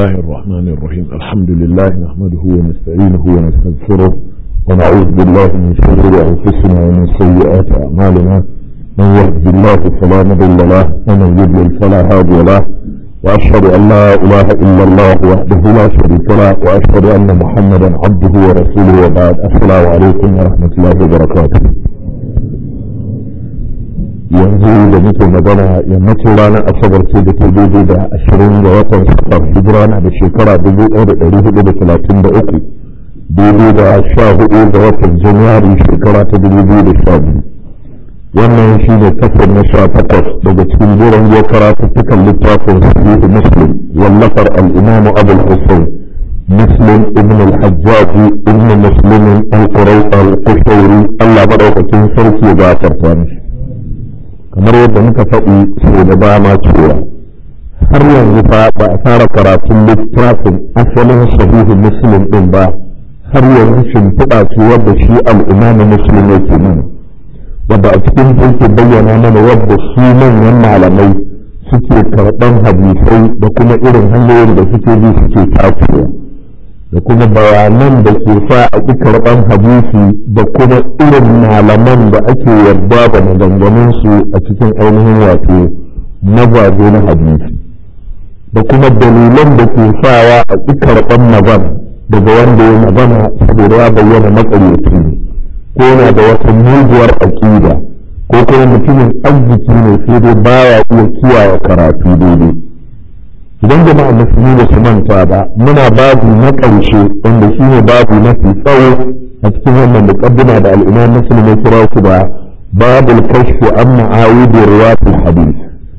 الله الرحمن الرحيم الحمد لله نحمده ونستعينه ونستغفره ونعوذ بالله من شرور أنفسنا ومن سيئات أعمالنا من يهد الله فلا مضل له ومن يضلل فلا هادي له وأشهد أن لا إله إلا الله وحده لا شريك له وأشهد أن محمدا عبده ورسوله وبعد السلام عليكم ورحمة الله وبركاته yanzu da muke magana yammacin ranar asabar ce da ta daidai da ashirin ga watan safar hijira na da shekara dubu ɗaya da ɗari hudu da talatin da uku daidai da sha hudu ga watan januwari shekara ta dubu biyu da sha biyu wannan shi ne kasar na sha takwas daga cikin jiran ya karatuttukan littafin sahihu muslim wallafar al'imamu abul hussein muslim ibn al-hajjaji ibn muslimin al-qurai al-kushairi allah maɗaukakin sarki ya gafarta mishi kamar yadda muka faɗi sau da dama cewa har yanzu fa ba a fara karatun littafin asalin sahihu muslim ɗin ba har yanzu shimfiɗa ce wadda shi al'imamu muslim yake mana wadda a cikin yake bayyana mana wadda su manyan malamai suke karɓan hadisai da kuma irin hanyoyin da suke bi suke tafiya da kuma bayanan da ke sa a ƙi karɓan hadisi da kuma irin malaman da ake yarda da maganganunsu a cikin ainihin wato mazaje na hadisi da kuma dalilan da ke sawa a ƙi karɓan magana daga wanda ya magana saboda ya bayyana matsalaci ne ko yana da wata muguwar aƙida ko kuma mutumin arziki ne sai dai baya iya kiyaye karatu daidai idan jama'a musulmi da su manta ba muna babu na ƙarshe wanda shi ne babu mafi tsawo a cikin wannan muqaddima da al'imam muslim ya kira su da babul kashfi an ma'awid riwayatul hadith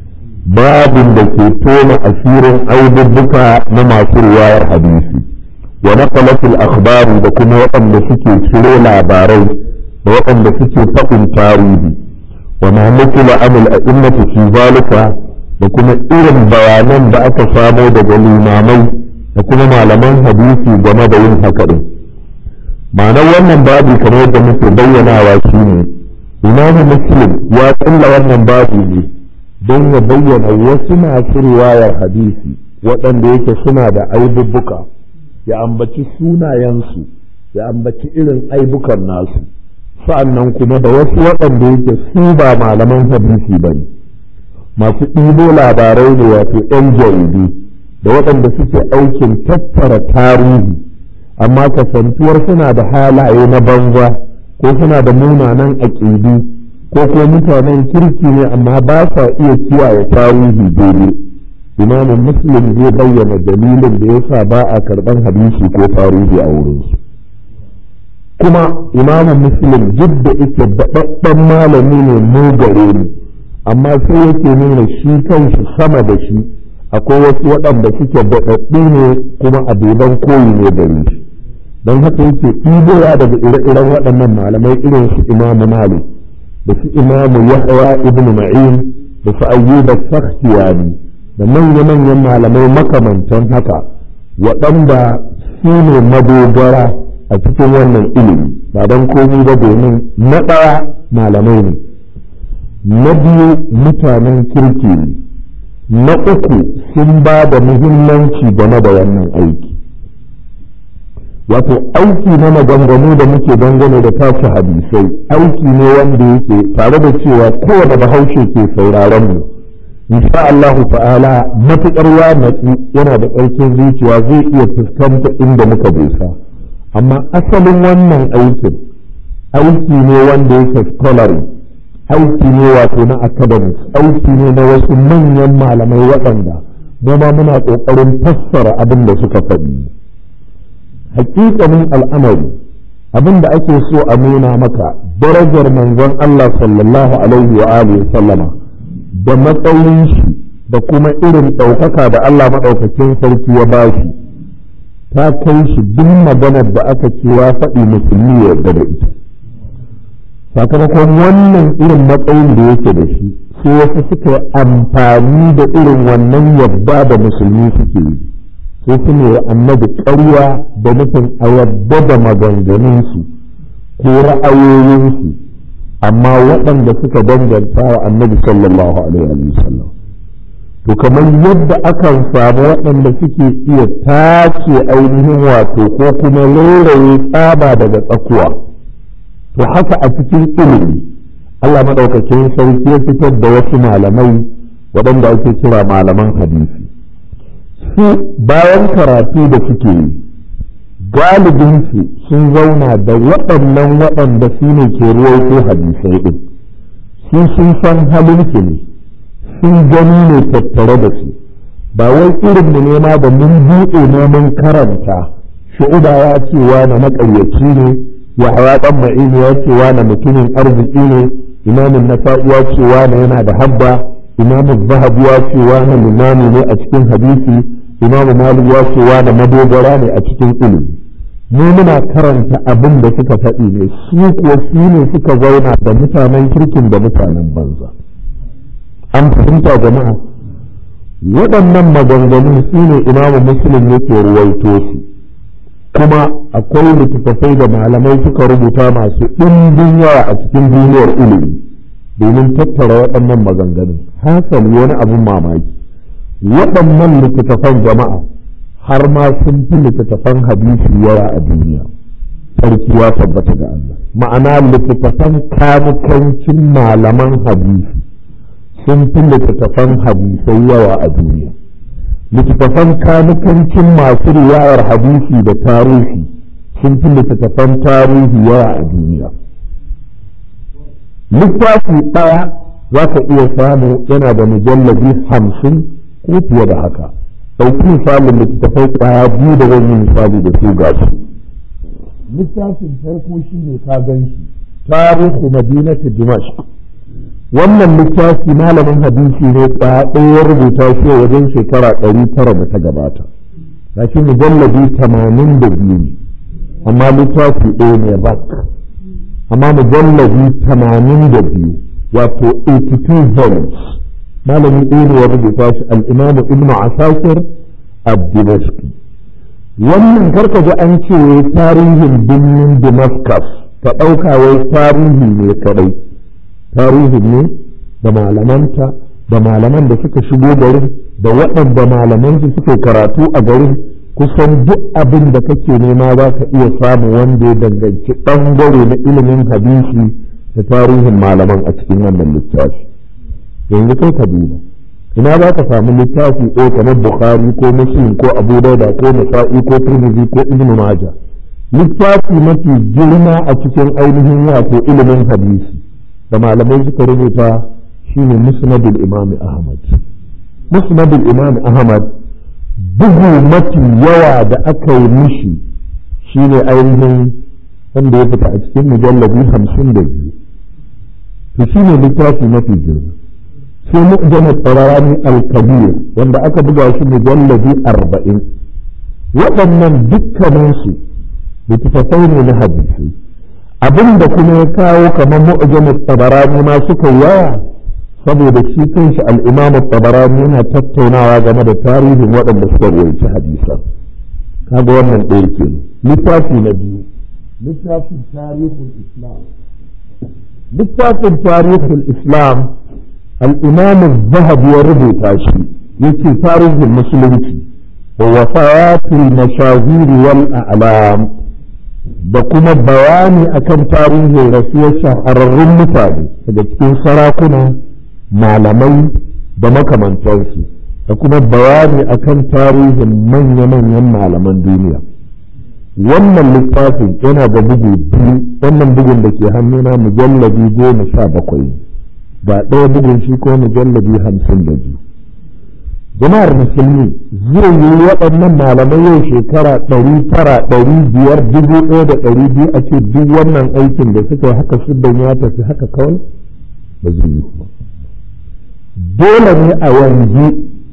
babin da ke tona asirin aibubbuka na masu riwayar hadisi wa naqalatul akhbari da kuma waɗanda suke ciro labarai da waɗanda suke faɗin tarihi wa ma nukila amil a'immatu fi zalika da kuma irin bayanan da aka samo daga limamai da kuma malaman hadisi game da yin haka din ma'anar wannan babi kamar yadda muke bayyanawa shine imamu muslim ya kulla wannan babi ne don ya bayyana wasu masu riwayar hadisi waɗanda yake suna da aibubbuka ya ambaci sunayensu ya ambaci irin aibukan nasu sa'annan kuma da wasu waɗanda yake su ba malaman hadisi ba ne masu ɗibo labarai ne wato 'yan jaridu da waɗanda suke aikin tattara tarihi amma kasantuwar suna da halaye na banza ko suna da munanan aƙidu ko ko mutanen kirki ne amma ba sa iya kiyaye tarihi daidai imamin muslim zai bayyana dalilin da yasa ba a karɓar hadisi ko tarihi a wurinsu kuma imamin muslim duk da ita daɗaɗɗen malami ne mu gare ni amma sai yake nuna shi kanshi sama da shi akwai wasu waɗanda suke daɗaɗɗu ne kuma abuban koyi ne gare shi don haka yake ɗibowa daga ire-iren waɗannan malamai irin su imamu malik da su imamu yahya ibn ma'in da su ayyuba sakhtiyani da manya-manyan malamai makamantan haka waɗanda su ne madogara a cikin wannan ilimi ba don komi ba domin na ɗaya malamai ne na biyu mutanen kirki ne na uku sun ba da muhimmanci game da wannan aiki wato aiki na maganganu da muke dangane da tace hadisai aiki ne wanda yake tare da cewa kowane bahaushe ke sauraron mu insha Allah ta'ala matuƙar ya natsu yana da ƙarfin zuciya zai iya fuskanta inda muka dosa amma asalin wannan aikin aiki ne wanda yake scholarly aiki ne wato na academics aiki ne na wasu manyan malamai waɗanda mu ma muna ƙoƙarin fassara abin da suka faɗi hakikanin al'amari abin da ake so a nuna maka darajar manzon Allah sallallahu alaihi wa alihi sallama da matsayin shi da kuma irin ɗaukaka da Allah maɗaukakin sarki ya bashi ta kai shi duk maganar da aka ce ya faɗi musulmi ya yarda da ita sakamakon wannan irin matsayin da yake da shi sai wasu suka amfani da irin wannan yadda da musulmi suke yi sai su ne annabi ƙarya da nufin a yadda da maganganunsu ko ra'ayoyinsu amma waɗanda suka danganta wa annabi sallallahu alaihi wa sallam to kamar yadda akan samu waɗanda suke iya tace ainihin wato ko kuma rairaye tsaba daga tsakuwa to haka a cikin ilimi Allah maɗaukakin sarki ya fitar da wasu malamai waɗanda ake kira malaman hadisi su bayan karatu da suke yi galibinsu sun zauna da waɗannan waɗanda su ne ke ruwaito hadisai ɗin su sun san halinsu ne sun gani ne tattare da su ba wai irin mu nema da mun buɗe neman karanta shu'uba ya ce na maƙaryaci ne ya hawa ɗan ma'ini ya ce na mutumin arziki ne imamin nasa'i ya ce na yana da habba imamin zahabi ya ce na limami ne a cikin hadisi imamu malik ya ce na madogara ne a cikin ilimi mu muna karanta abin da suka faɗi ne su kuwa su ne suka zauna da mutanen kirkin da mutanen banza an fahimta jama'a waɗannan maganganun su ne imamu muslim yake ruwaito su kuma akwai littattafai da malamai suka rubuta masu ɗimbin yawa a cikin duniyar ilimi domin tattara waɗannan maganganun hasali wani abin mamaki waɗannan littattafan jama'a har ma sun fi littattafan hadisi yawa a duniya sarki ya tabbata ga Allah ma'ana littattafan kanukancin malaman hadisi sun fi littattafan hadisai yawa a duniya littattafan kanukancin masu riwayar hadisi da tarihi sun fi littattafan tarihi yawa a duniya littafi ɗaya za ka iya samu yana da mujallabi hamsin ko fiye da haka ɗauki misalin littattafai ƙwaya biyu da zan yi misali da su ga su littafin farko shi ne ka gan shi tarihu madinatu dimashq wannan littafi malamin hadisi ne ɗaya ɗaya rubuta shi wajen shekara ɗari tara da ta gabata ga shi mujallabi tamanin da biyu ne amma littafi ɗaya ne rak amma mujallabi tamanin da biyu wato 82 volumes malami ɗaya ne ya rubuta shi al'imamu ibn asakir abdimashki wannan karka ji an ce tarihin birnin damascus ka ɗauka wai tarihi ne kadai tarihin ne da malamanta da malaman da suka shigo garin da waɗanda malaman su suke karatu a garin kusan duk abin da kake nema za ka iya samu wanda ya danganci ɓangare na ilimin hadisi da tarihin malaman a cikin wannan littafi yanzu kai ka duba ina za ka samu littafi ko kamar bukhari ko muslim ko abu dauda ko nasa'i ko tirmidhi ko ibn maja littafi mafi girma a cikin ainihin wato ilimin hadisi da malamai suka rubuta shine musnadul imam ahmad musnadul imam ahmad bugu mafi yawa da aka yi mishi shine ainihin wanda ya fita a cikin mujallabi hamsin da biyu to shine littafi mafi girma sai mu'jam tsararani al-kabir wanda aka buga shi mujallabi arba'in waɗannan dukkaninsu littattafai ne na hadisi abin da kuma ya kawo kamar mu'jam tabarani ma suka yawa saboda shi kanshi al-imam tabarani yana tattaunawa game da tarihin waɗanda suka rawaita hadisan kaga wannan ɗaya ke littafi na biyu littafin tarihul islam littafin tarihul islam الإمام الذهبي يربط شيء يكي تاريخ المسلمين ووفيات المشاهير والأعلام da kuma bayani akan tarihin rasuwar shahararrun mutane daga cikin sarakuna malamai da makamantansu da kuma bayani akan tarihin manya-manyan malaman duniya wannan littafin yana da bugu biyu wannan bugun da ke hannuna mujallabi goma sha bakwai ga ɗaya bugun shi ko mujallabi hamsin da biyu jama'ar musulmi zai yi waɗannan malamai yau shekara ɗari tara ɗari biyar dubu ɗaya da ɗari biyu a ce duk wannan aikin da suka yi haka siddan ya tafi haka kawai ba zai yi kuma dole ne a yanzu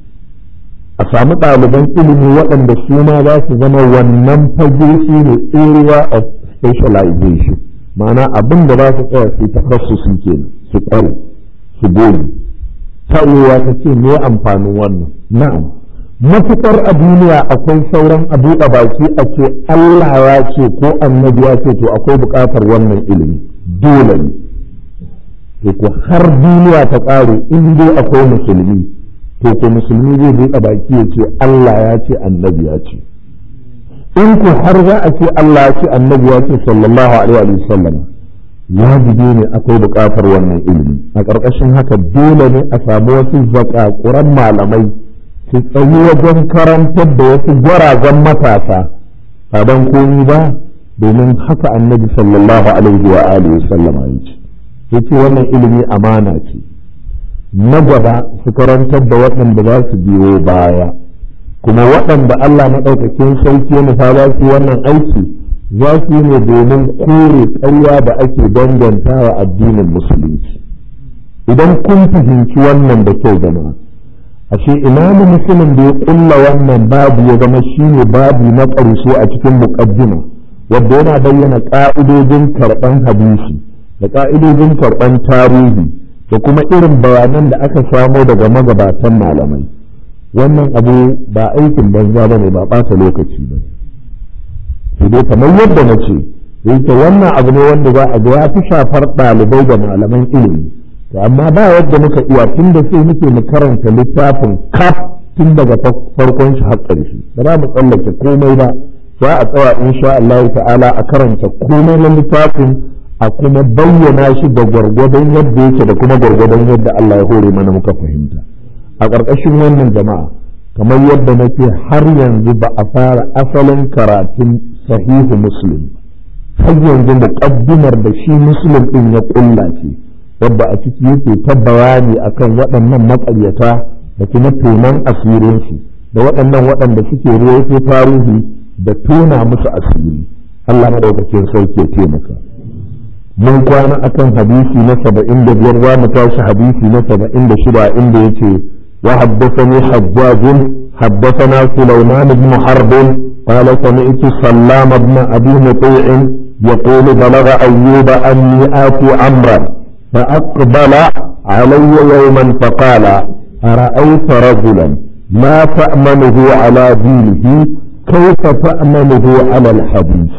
a samu ɗaliban ilimi waɗanda su ma za su zama wannan fage shi ne area of specialization ma'ana abin da za su tsaya su takassusi kenan su ƙware su goyi ta'uwa ta ce me amfanin wannan na'am matuƙar a duniya akwai sauran a buɗe baki a ce Allah ya ce ko annabi ya ce to akwai buƙatar wannan ilimi dole ne to ko har duniya ta ƙare in dai akwai musulmi to ko musulmi zai buɗe baki ya ce Allah ya ce annabi ya ce in ko har za a ce Allah ya ce annabi ya ce sallallahu alaihi wa sallam wajibi ne akwai buƙatar wannan ilimi a ƙarƙashin haka dole ne a samu wasu zakakuran malamai su tsayi wajen karantar da wasu gwarazan matasa ba don komi ba domin haka annabi sallallahu alaihi wa alihi sallam ya ce yace wannan ilimi amana ce na gaba su karantar da waɗanda za su biyo baya kuma waɗanda Allah maɗaukakin sauki ya nufa za su wannan aiki za su yi ne domin kore ƙarya da ake danganta wa addinin musulunci idan kun fahimci wannan da kyau jama'a ashe imamu musulun da ya ƙulla wannan babu ya zama shine babu na ƙarshe a cikin muƙaddima wadda yana bayyana ƙa'idojin karɓan hadisi da ƙa'idojin karɓan tarihi da kuma irin bayanan da aka samo daga magabatan malamai wannan abu ba aikin banza ba ne ba ɓata lokaci ba ne dai kamar yadda na ce yake wannan abu ne wanda za a ga ya fi shafar ɗalibai da malaman ilimi to amma ba yadda muka iya tun da sai muke mu karanta littafin kaf tun daga farkon shi har ƙarshe ba za mu tsallake komai ba za a tsaya insha Allah ta'ala a karanta komai na littafin a kuma bayyana shi da gwargwadon yadda yake da kuma gwargwadon yadda Allah ya hore mana muka fahimta a ƙarƙashin wannan jama'a kamar yadda nake har yanzu ba a fara asalin karatun sahihu muslim har yanzu muƙaddimar da shi muslim ɗin ya ƙulla ce wadda a ciki yake ta bayani akan waɗannan maƙaryata da kuma tonon asirinsu da waɗannan waɗanda suke ruwaito tarihi da tona musu asiri Allah madaukakin sauke taimaka mun kwana akan hadisi na saba'in da biyar za mu tashi hadisi na saba'in da shida inda yace wa haddathani hajjaj haddathana sulaiman ibn harb قال سمعت سلام بن ابي مطيع يقول بلغ ايوب اني اتي عمرا فاقبل علي يوما فقال ارايت رجلا ما تامنه على دينه كيف تامنه على الحديث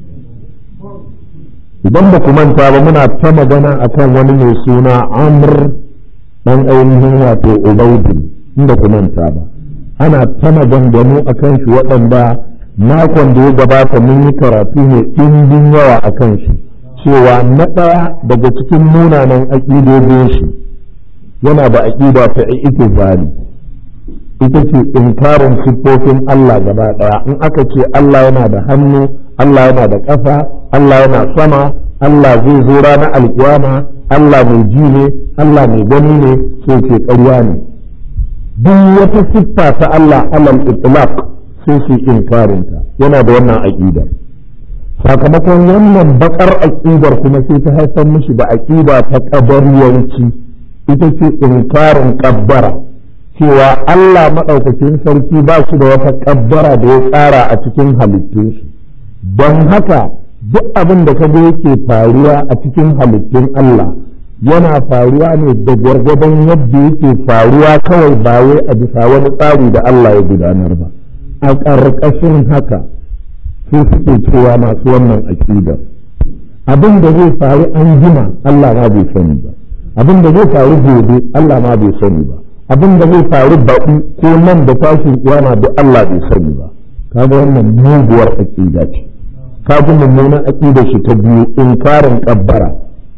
idan ba ku manta ba muna ta magana akan wani mai suna amr dan ainihin wato ubaidu inda ku manta ba ana ta maganganu akan shi waɗanda makon da ya gabata mun yi karatu ne ɗimbin yawa akan shi cewa na ɗaya daga cikin munanan aƙidodin shi yana da aƙida ta ita zali ita ce inkarin siffofin Allah gaba ɗaya in aka ce Allah yana da hannu Allah yana da ƙasa Allah yana sama Allah zai zo ranar alkiyama Allah mai ji ne Allah mai gani ne sai ce ƙarya ne duk wata siffa ta Allah alal itlaq sai su inkarinta yana da wannan aƙidar sakamakon wannan bakar aƙidar kuma sai ta haifar mishi da aƙida ta ƙabariyanci ita ce inkarin ƙabbara cewa Allah maɗaukakin sarki ba shi da wata ƙabbara da ya tsara a cikin halittun shi don haka duk abin da kaga yake faruwa a cikin halittun Allah yana faruwa ne da gwargwadon yadda yake faruwa kawai ba wai a bisa wani tsari da Allah ya gudanar ba a ƙarƙashin haka sai suke cewa masu wannan aƙidar abin da zai faru an jima Allah ma bai sani ba abin da zai faru gobe Allah ma bai sani ba abin da zai faru baɗi ko nan da tashin kiyama duk Allah bai sani ba kaga wannan muguwar aƙida ce kaga mummunan aƙidar shi ta biyu inkarin kabbara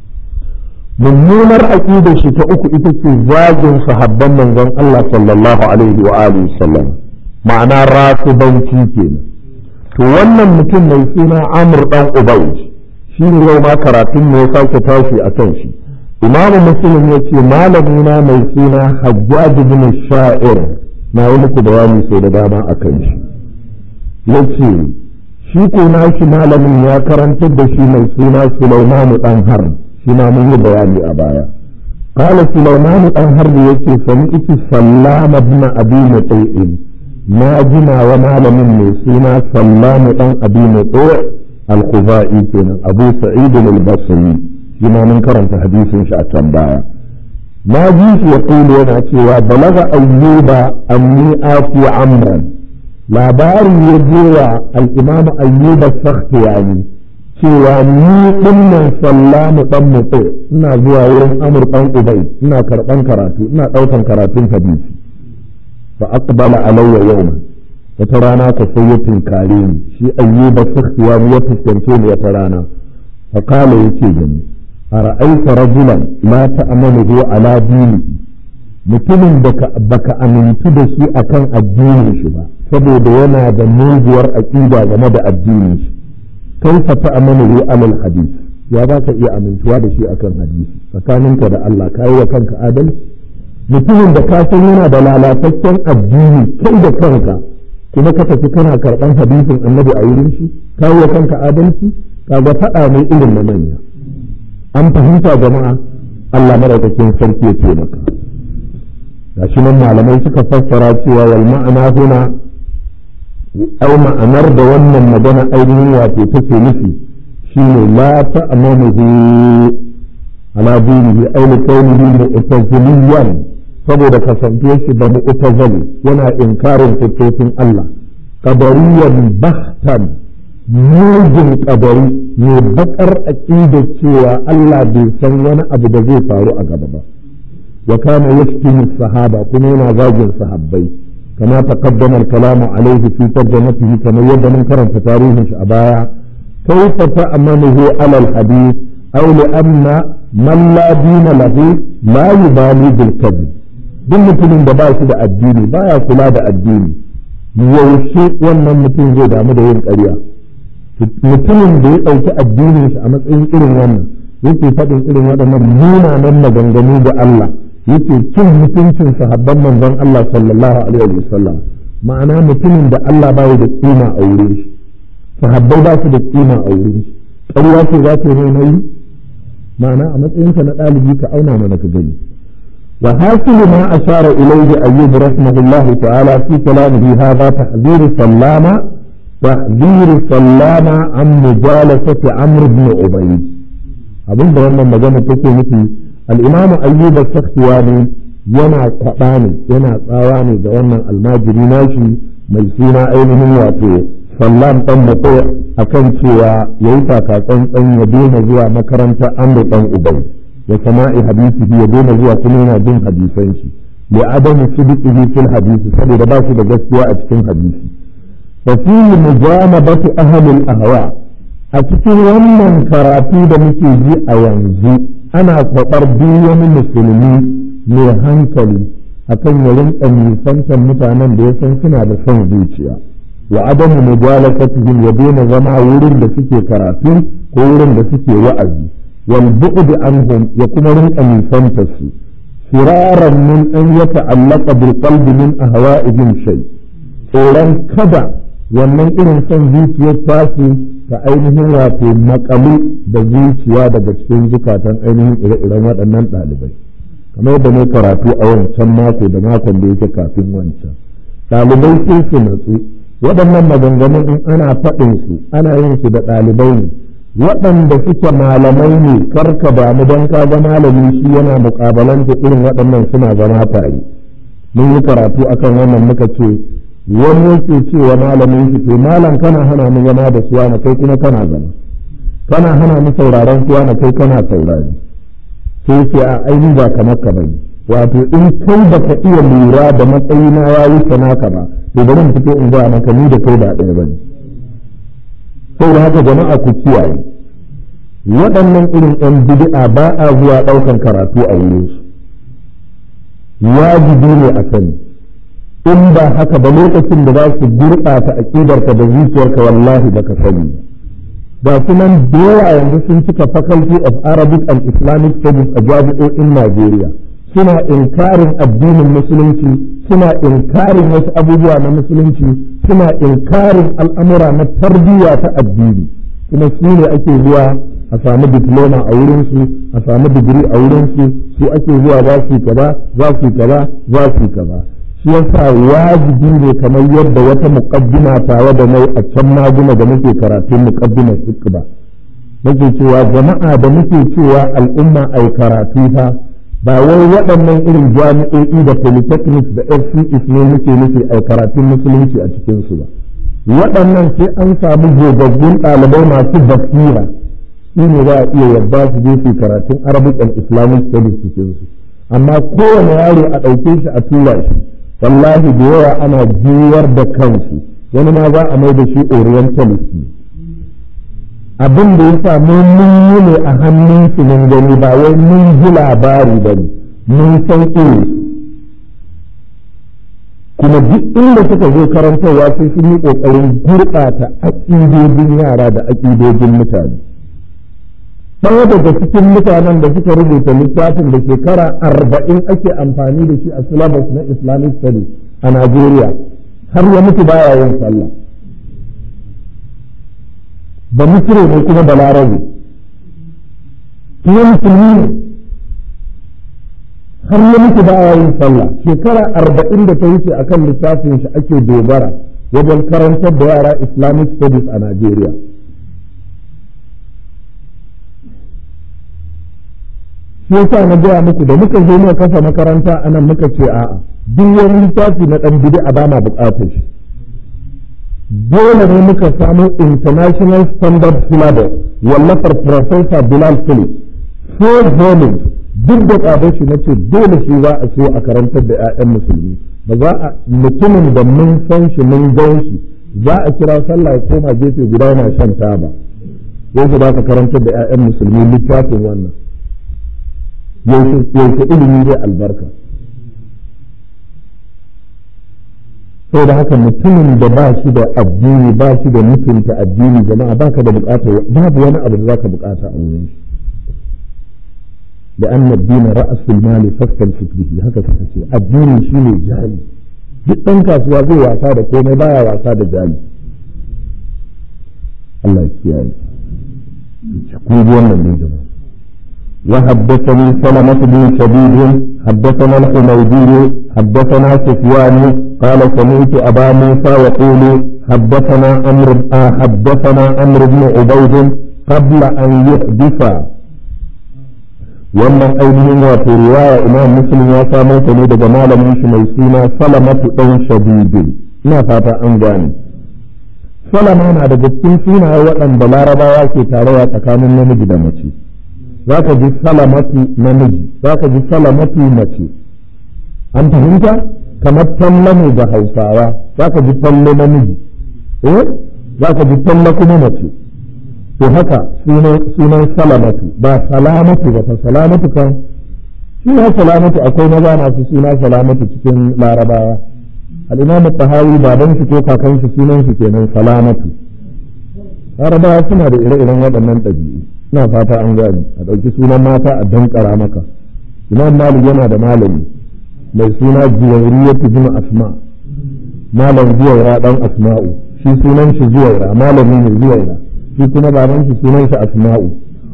mummunar aƙidar shi ta uku ita ce zagin sahabban manzon Allah sallallahu alaihi wa alihi sallam ma'ana ratubanci kenan to wannan mutum mai suna Amr dan Ubay shi ne yau ma karatun ne ya sake tashi a kan shi imamu muslim ya ce malamina mai suna hajjaj bin sha'ir na yi muku bayani sau da dama a kan shi ya ce shi ko shi malamin ya karantar da shi mai suna sulaimanu dan har shi ma mun yi bayani a baya قال سليمان بن حرب يكي سمعت سلام بن ابي مطيع ما جنا ومعلم من سينا سلام بن ابي مطيع الخزائي كان ابو سعيد البصري شما من كرمت حديث شاء baya. ما جيش يقول yana cewa balaga ayyuba anni ati amran labari ya je wa al-imam ayyuba sakhtiyani cewa ni dinnan sallamu dan mutu ina zuwa wurin amur dan ubay ina karban karatu ina daukan karatun hadisi fa aqbala alayya yawman wata rana ka sai ya tinkare ni shi ayyuba sakhtiya ya fuskance ni wata rana fa kala yace gani ara'aita rajulan la ta'amalu ala dini mutumin da baka amintu da shi akan addinin shi ba saboda yana da muguwar aqida game da addinin shi kaifa ta'amalu ala al-hadith ya za ka iya amintuwa da shi akan hadisi tsakaninka da Allah ka yi wa kanka adalci mutumin da ka san yana da lalataccen addini kai da kanka kuma ka tafi kana karɓan hadisin annabi a wurin shi ka yi wa kanka adalci ka ga faɗa mai irin na manya an fahimta jama'a Allah madaukakin sarki ya taimaka gashi nan malamai suka fassara cewa wal ma'ana huna ai ma'anar da wannan magana ainihin wato take nufi shine la ta'manuhu ala dinihi ay li kaunihi mu'taziliyan saboda kasantuwar shi da mu'tazili yana inkarin fitofin Allah qadariyan bahtan mujin qadari ne bakar aqida cewa Allah bai san wani abu da zai faru a gaba ba wa kana yashtimu sahaba kuma yana zagin sahabbai كما تقدم الكلام عليه في ترجمته كما يبدو كرم تاريخ أبايا كيف تأمنه على الحديث أو لأن من لا دين له لا يبالي بالكذب duk mutumin da ba shi da addini baya kula da addini yaushe wannan mutum zai damu da yin ƙarya mutumin da ya ɗauki addinin shi a matsayin irin wannan yake faɗin irin waɗannan munanan maganganu da Allah yake cin mutuncin sahabban manzon Allah sallallahu alaihi wa sallam ma'ana mutumin da Allah bai da kima a wurin shi sahabbai ba su da kima a wurin shi ƙarya ce za ta yi mai ma'ana a matsayinka na ɗalibi ka auna mana ka gani wa hasilu ma ashara ilayhi ayyub rahimahullah ta'ala fi kalamihi hadha tahdhir sallama tahdhir sallama an mujalasati amr ibn ubayd abinda wannan magana take nufi al-imam ayyub as-sakhtiyani yana kwaɓa ne yana tsawa ne ga wannan almajiri nashi mai suna ainihin wato sallam ɗan mutu a kan cewa ya yi tsantsan ya daina zuwa makaranta amru ɗan ubai ya sama'i hadisi ya daina zuwa kuma yana bin hadisan shi li adamu sidiqihi fil hadisi saboda ba shi da gaskiya a cikin hadisi fa fihi mujanabatu ahli al-ahwa a cikin wannan karatu da muke ji a yanzu ana kwabar duk wani musulmi mai hankali akan ya rinka nisantar mutanen da ya san suna da son zuciya wa adamu mujalasatihim ya daina zama wurin da suke karatu ko wurin da suke wa'azi wal bu'd anhum ya kuma rinka nisantar su firaran min an yata'allaqa bil qalbi min ahwa'ihim shay tsoron kada wannan irin son zuciyar tasu ta ainihin wato makalu da zuciya daga cikin zukatan ainihin ire-iren waɗannan ɗalibai kamar da ne karatu a wancan mako da makon da yake kafin wancan ɗalibai sai su natsu waɗannan maganganun in ana faɗin su ana yin su da ɗalibai ne waɗanda suke malamai ne karka damu don ka ga malami shi yana muƙabalanta irin waɗannan suna zama tare mun yi karatu akan wannan muka ce wani yake cewa malamin shi to malam kana hana mu zama da suwa na kai kuma kana zama kana hana mu sauraron suwa na kai kana saurari sai ce a aini ba kamar ka bane wato in kai ba ka iya lura da matsayi na ya wuce naka ba to bari mu fito in ga maka ni da kai ba ɗaya bane sai da haka jama'a ku kiyaye waɗannan irin ɗan bid'a ba a zuwa ɗaukan karatu a wurin su wajibi ne a sani in ba haka ba lokacin da za su gurɓata aƙidarka da zuciyarka wallahi baka sani ba ga su nan da yawa yanzu sun cika faculty of arabic and islamic studies a jami'o'in najeriya suna inkarin addinin musulunci suna inkarin wasu abubuwa na musulunci suna inkarin al'amura na tarbiyya ta addini kuma su ne ake zuwa a samu diploma a wurinsu a samu digiri a wurinsu su ake zuwa za su kaza za su kaza za su kaza shi yasa wajibi ne kamar yadda wata muqaddima tawa da mai a can maguna da muke karatun muqaddimar ba nake cewa jama'a da muke cewa al'umma ai karatu fa ba wai waɗannan irin jami'o'i da polytechnics da fcs ne muke nufi ai karatun musulunci a cikin su ba waɗannan sai an samu gogaggun ɗalibai masu basira shi ne za a iya yadda su je su karatun arabic and islamic studies cikin su amma kowane yaro a ɗauke shi a tura shi wallahi da yawa ana juyar da kansu wani ma za a mai da shi orientalist abin da ya sa mun yi ne a hannun su mun gani ba wai mun ji labari ba ne mun san irin kuma duk inda suka zo karantarwa sai sun yi ƙoƙarin gurɓata aƙidojin yara da aƙidojin mutane ɗaya daga cikin mutanen da suka rubuta littafin da shekara arba'in ake amfani da shi a syllabus na islamic studies a najeriya har ya mutu baya yin sallah ba misire ne kuma da larabe kuma musulmi ne har ya mutu baya yin sallah shekara arba'in da ta wuce akan littafin shi ake dogara wajen karantar da yara islamic studies a najeriya shi yasa na gaya muku da muka zo muka kafa makaranta anan muka ce a'a duk wani littafi na dan bid'a ba ma bukatar shi dole ne muka samu international standard syllabus wallafar professor Bilal Phillips four volumes duk da tsadar shi nace dole shi za a so a karantar da 'ya'yan musulmi ba za a mutumin da mun san shi mun gan shi za a kira sallah ya koma gefe guda yana shan taba yau za ka karantar da 'ya'yan musulmi littafin wannan yaushe ilimi zai albarka sau da haka mutumin da ba shi da addini ba shi da mutunta addini jama'a ba ka da bukata babu wani abu da za ka bukata a wurin shi da an addini ra'asul mali fasfal fikrihi haka suka ce addini shi ne jali duk ɗan kasuwa zai wasa da komai baya wasa da jali Allah ya kiyaye kun ji wannan ne jama'a وحدثني سلمة بن شديد حدثنا الحميدي حدثنا سفيان قال سمعت أبا موسى يقول حدثنا أمر آه حدثنا أمر بن عبيد قبل أن يحدث wannan ainihin wato riwaya imam muslim ya samo ta ne daga malamin shi mai suna salamatu ɗan shadidin ina fata an gane salama na daga cikin sunaye waɗanda larabawa ke tarayya tsakanin namiji da mace za ka ji salamatu namiji za ka ji salamatu mace an fahimta kamar talle ne ga hausawa za ka ji talle namiji eh za ka ji talle kuma mace to haka sunan salamatu ba salamatu ba fa salamatu kan suna salamatu akwai maza masu suna salamatu cikin larabawa al'imamu tahawi baban shi ko kakan shi sunan shi kenan salamatu larabawa suna da ire-iren waɗannan ɗabi'u ina fata an gani a ɗauki sunan mata a dankara maka imam malik yana da malami mai suna juwairiyatu bin asma malam zuwaira dan asma'u shi sunan shi zuwaira malami ne zuwaira shi kuma baban shi sunan shi asma'u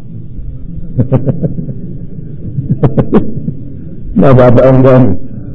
na fata an gani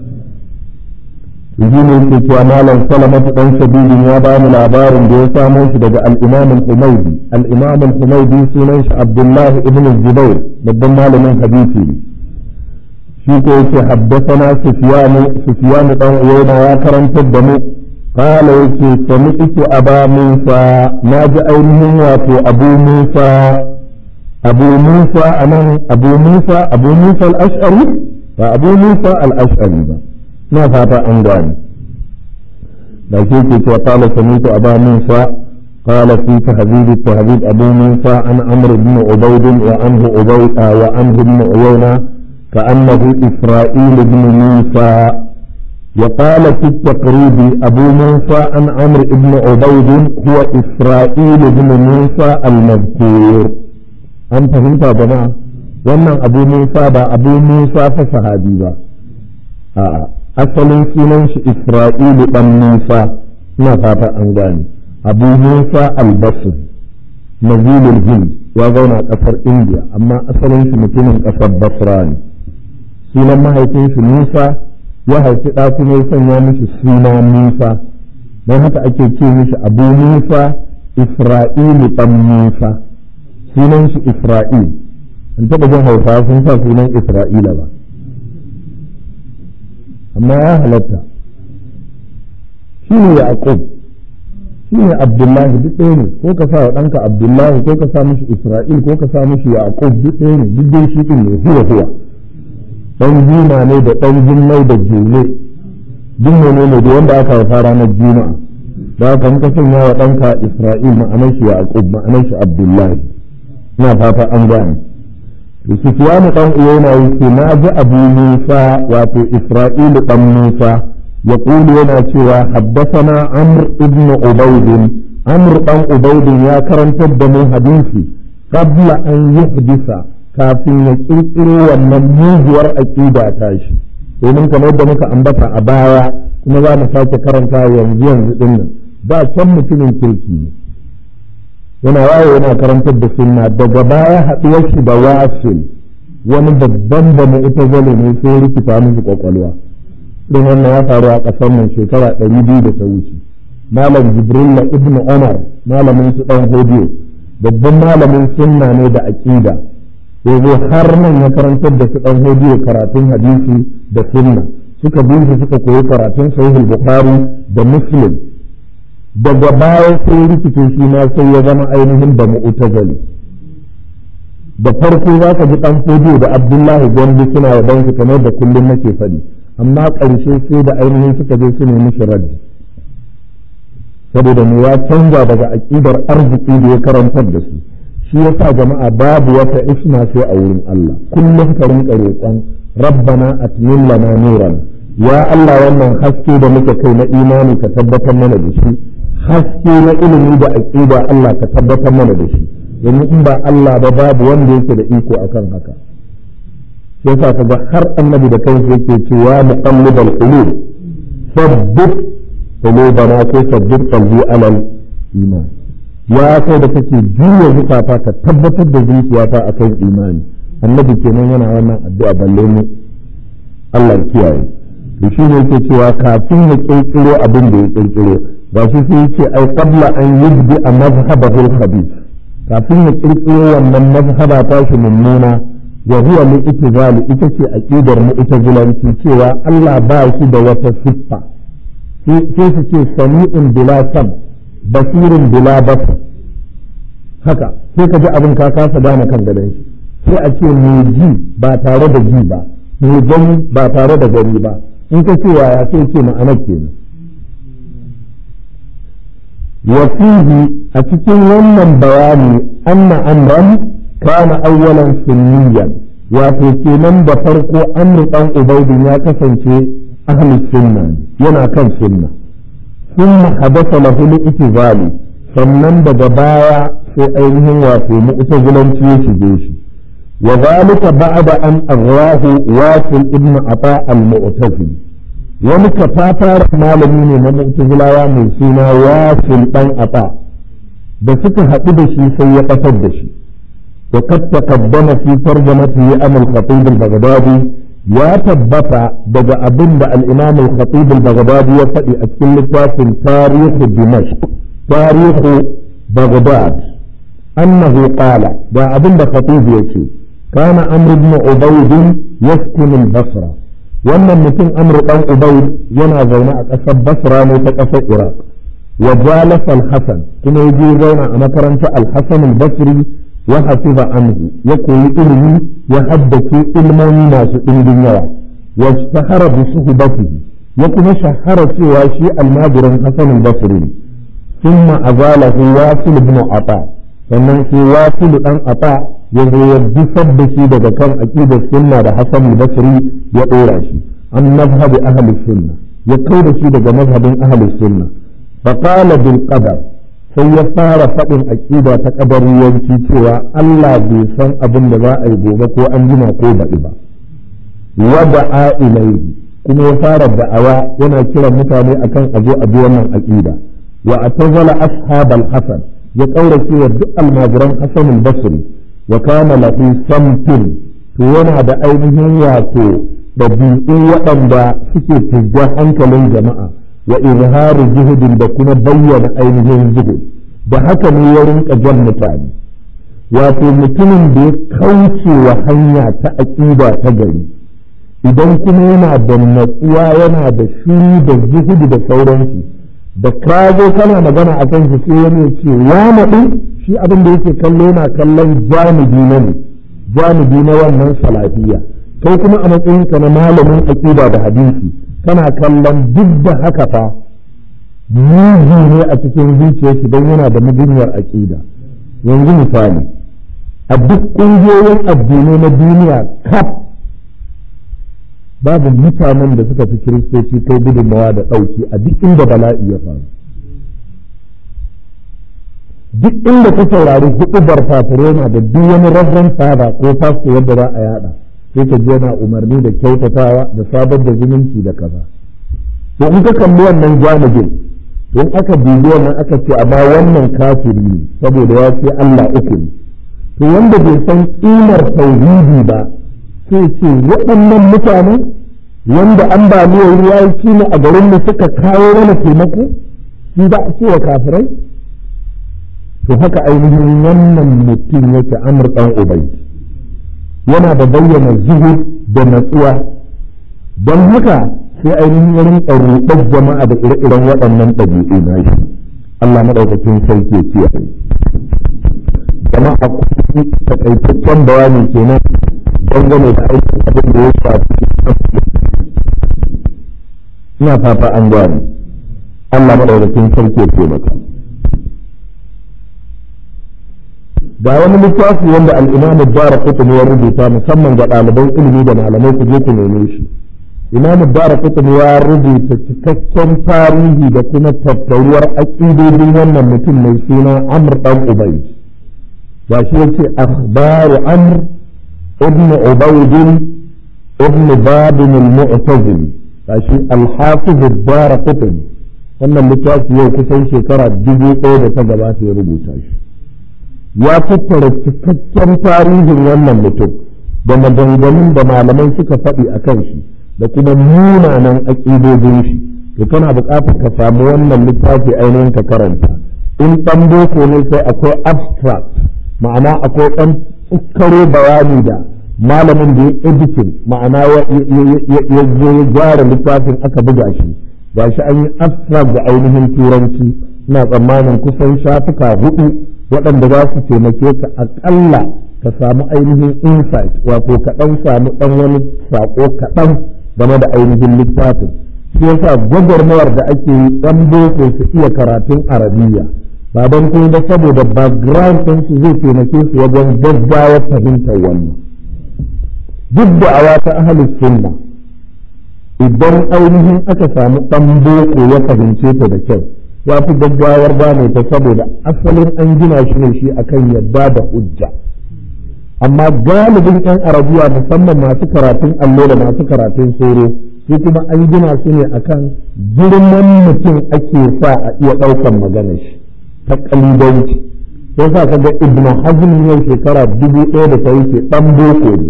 shi ne yake cewa malam salamatu dan sabidin ya ba mu labarin da ya samo shi daga al-imam al-humaydi al-imam al-humaydi sunan shi abdullahi ibn zubair babban malamin hadisi ne shi ko yake haddathana sufyan sufyan dan uwayna ya karantar da mu قال يكي سمعت أبا موسى ناجي أينهم واتو أبو موسى أبو موسى أنا أبو موسى أبو موسى الأشعري فأبو موسى الأشعري ما فات أن gane. da shi ke cewa kala samitu aba musa qala fi tahdhib tahdhib abu musa an amr ibn ubayd wa anhu ubayd wa anhu ibn uyayna كأنه إسرائيل بن موسى وقال في التقريب أبو موسى عن عمرو بن عبيد هو إسرائيل بن موسى المذكور أنت فهمت يا جماعة wannan abu musa ba abu musa fa sahabi ba a'a asalin sunan shi Isra'ilu ɗan Musa ina fata an gane Abu Musa al-Basri nazilul Hind ya zauna a ƙasar India amma asalin shi mutumin ƙasar Basra ne sunan mahaifin shi Musa ya haifi ɗa kuma ya sanya mishi suna Musa don haka ake ce mishi Abu Musa Isra'ilu ɗan Musa sunan shi Isra'il an taɓa jin hausawa sun sa sunan Isra'ila ba amma ya halatta shi ne yaqub shi ne abdullahi duk ɗaya ne ko ka sa wa ɗanka abdullahi ko ka sa mishi isra'il ko ka sa mishi yaqub duk ɗaya ne duk dai shi ɗin ne huwa huwa ɗan jima ne da ɗan jimmai da jule duk menene da wanda aka haifa ranar juma'a da haka in ka sanya wa ɗanka isra'il ma'anar shi yaqub ma'anar shi abdullahi ina fata an gane to sufyanu dan uyayna yake na ji abu musa wato isra'ilu dan musa يقول yana cewa حدثنا عمرو ابن عبيد عمرو بن عبيد يا كرنت دمو حديثي قبل أن يحدث kafin ya kirkiro wannan muguwar aƙida ta shi domin kamar yadda muka ambata a baya kuma za mu sake karanta yanzu yanzu din nan ba can mutumin kirki ne yana waye yana karantar da sunna daga baya haɗuwar shi da wasil wani babban da mu ita zale ne sai rikita musu kwakwalwa din wannan ya faru a ƙasar nan shekara ɗari biyu da ta wuce malam jibrilla ibnu umar malamin su ɗan hodiyo babban malamin sunna ne da aƙida ya zo har nan ya karantar da su ɗan hodiyo karatun hadisi da sunna suka bi shi suka koyi karatun sahih bukhari da muslim daga baya sai rikice shi ma sai ya zama ainihin da mu'tazali da farko za ka ji ɗan hodiyo da abdullahi gombe suna yaban su kamar da kullum nake faɗi amma ƙarshe sai da ainihin suka je su nemi shi raddi saboda mu ya canza daga aƙidar arziki da ya karantar da su shi yasa jama'a babu wata isma sai a wurin Allah kullum ka rinka roƙon rabbana atmin lana nuran ya Allah wannan haske da muke kai na imani ka tabbatar mana da shi haske na ilimi da aqida Allah ka tabbatar mana da shi domin in ba Allah ba babu wanda yake da iko akan haka shi yasa kaga har annabi da kansa yake cewa muqallibal qulub sabbit qulubana ko sabbit qalbi alal iman ya kai da kake juya zukata ka tabbatar da zuciyata akan imani annabi kenan yana wannan addu'a balle mu Allah ya kiyaye to shi ne yake cewa kafin ya kirkiro abin da ya kirkiro ba shi sai yace ai qabla an yubdi a mazhabahu al-khabith kafin ya kirkiro wannan mazhaba ta shi mummuna wa huwa li itizali ita ce aqidar mu'tazilanci cewa Allah ba shi da wata siffa sai su ce sami'un bila sam basirin bila basar haka sai ka ji abin ka kasa gane kan gadon shi sai a ce mai ji ba tare da ji ba mai gani ba tare da gani ba in ka ce yaya sai ce ma'anar kenan wasihi a cikin wannan bayani anna amran kana awwalan sunniyan wato kenan da farko amru dan ubaidin ya kasance ahli sunna yana kan sunna ثم حدث له الاتزال sannan daga baya sai ainihin wato mu'tazilanci ya shige shi wa zalika ba'da an aghrahu wasil ibn ata al-mu'tazili wani kafatar malami ne na mu'tazilawa mai suna wasil dan ata da suka haɗu da shi sai ya ƙasar da shi wa qad taqaddama fi tarjamatihi an al-khatib al-baghdadi ya tabbata daga abin da al-imam al-khatib al-baghdadi ya faɗi a cikin littafin tarihu dimashq tarihu baghdad annahu qala da abin da khatib yace kana amr ibn ubayd yaskun al-basra wannan mutum amr dan ubayd yana zaune a ƙasar basra ne ta ƙasar iraq wa jalasa al-hasan kuma yaje zauna a makarantar al-hasan al-basri وحفظ عنه يقول علمي يحدث علما ناس علم يوا واشتهر بصحبته يكون شهر سوى شيء المادر حسن البصري ثم أزاله واصل بن عطاء sannan sai wasilu dan ata ya zo ya jifar da shi daga kan aqidar sunna da hasan al-basri ya dora shi an mazhabi ahli sunna ya kai da shi daga mazhabin ahli sunna fa qala bil qadar sai ya fara faɗin aƙida ta ƙabariyanci cewa Allah bai san abin da za a yi gobe ko an jima ko baɗi ba wada a ilaihi kuma ya fara da'awa yana kiran mutane akan a zo a bi wannan aƙida wa atazala ashabal hasan ya ƙaurace wa duk almajiran hasan al-basri wa kana lahu samtin to yana da ainihin wato ɗabi'u waɗanda suke fizgar hankalin jama'a wa izharu zuhudin da kuma bayyana ainihin zuhud da haka ne ya rinka jan mutane wato mutumin da ya kauce wa hanya ta aƙida ta gari idan kuma yana da natsuwa yana da shiri da zuhudu da sauransu da ka zo kana magana a kan shi sai wani ce ya naɗu shi abin da yake kallo yana kallon janibi na ne janibi na wannan salafiya kai kuma a matsayinka na malamin aƙida da hadisi kana kallon duk da haka fa mugu ne a cikin zuciyar shi don yana da mugunyar aƙida yanzu misali a duk ƙungiyoyin addinai na duniya kaf babu mutanen da suka fi kiristoci kai gudunmawa da ɗauki a duk inda bala'i ya faru duk inda ka saurari hudubar fatirena da duk wani rabban saba ko fasto yadda za a yada sai ka yana umarni da kyautatawa da sabar da zumunci da kaza to in ka kalli wannan janibin in aka dubi wannan aka ce amma wannan kafiri ne saboda ya ce Allah uku ne to wanda bai san kimar tauhidi ba sai ce waɗannan mutanen wanda ambaliyar ruwa ya kima a garin mu suka kawo mana taimako shi ba a ce wa kafirai to haka ainihin wannan mutum yake amur ɗan ubai yana da bayyana zuhur da natsuwa don haka sai ainihin ya rinka ruɗar jama'a da ire-iren waɗannan ɗabi'u na shi Allah maɗaukakin sarki ya kiyaye jama'a kuma takaitaccen bayani kenan dangane da aikin abin da ya shafi ina fata an gane Allah maɗaukakin sarki ya taimaka ga wani littafi wanda al-Imam Ad-Darqutni ya rubuta musamman ga ɗaliban ilimi da malamai ku je ku neme shi Imam Ad-Darqutni ya rubuta cikakken tarihi da kuma tattauruwar aƙidodin wannan mutum mai suna Amr dan Ubayd ga shi yace akhbaru Amr ibn Ubayd ibn Bab al-Mu'tazili ga shi al-Hafiz Ad-Darqutni wannan littafi yau kusan shekara dubu ɗaya da ta gabata ya rubuta shi ya tattara cikakken tarihin wannan mutum da maganganun da malamai suka faɗi a kan shi da kuma munanan aƙidodin shi to kana buƙatar ka samu wannan littafi ainihin ka karanta in ɗan boko ne sai akwai abstract ma'ana akwai ɗan tsukaro bayani da malamin da ya editing ma'ana ya zo ya gyara littafin aka buga shi ga shi an yi abstract da ainihin turanci ina tsammanin kusan shafuka hudu waɗanda za su taimake ka aƙalla ka samu ainihin insight wato ka ɗan samu ɗan wani saƙo kaɗan game da ainihin littafin shi yasa gwagwarmayar da ake yi ɗan boko su iya karatun arabiya ba don kuma ba saboda background ɗin su zai taimake su wajen gaggawa fahimtar wannan duk da awa ta ahalus sunna idan ainihin aka samu ɗan boko ya fahimce ta da kyau ya fi gaggawar gane ta saboda asalin an gina shi ne shi akan yadda da hujja amma galibin yan arabiya musamman masu karatun allo da masu karatun soro su kuma an gina su ne akan girman mutum ake sa a iya ɗaukan magana shi ta kalibanci sai sa kaga ibnu hazm yau shekara dubu ɗaya da ta wuce ɗan boko ne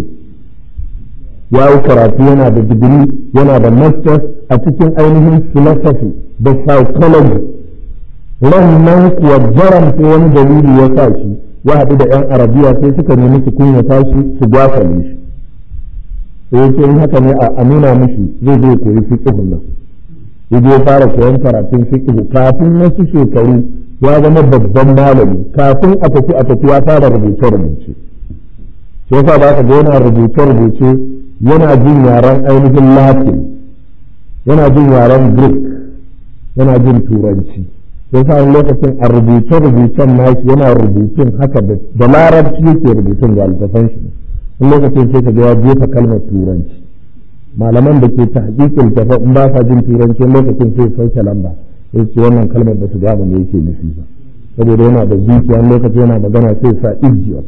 ya yi karatu yana da digiri yana da masters a cikin ainihin philosophy da psychology ran nan kuwa jaram sai wani dalili ya sa shi ya haɗu da 'yan arabiya sai suka nemi su kunyata shi su gwafale shi sai ya ce in haka ne a nuna mishi zai zai koyi fiqhun nan ya je fara koyon karatun fiqh kafin wasu shekaru ya zama babban malami kafin a tafi a tafi ya fara rubuce rubuce sai yasa ba ka ga yana rubuce rubuce yana jin yaren ainihin latin yana jin yaren greek yana jin turanci sai sa wani lokacin a rubuce rubucen nashi yana rubutun haka da larabci yake rubutun ga littafan shi wani lokacin sai ka ga ya jefa kalmar turanci malaman da ke ta hakikin tafa in ba sa jin turanci lokacin sai sauke lamba sai ce wannan kalmar da su gane me yake nufi ba saboda yana da zuciya wani lokacin yana magana sai sa idiot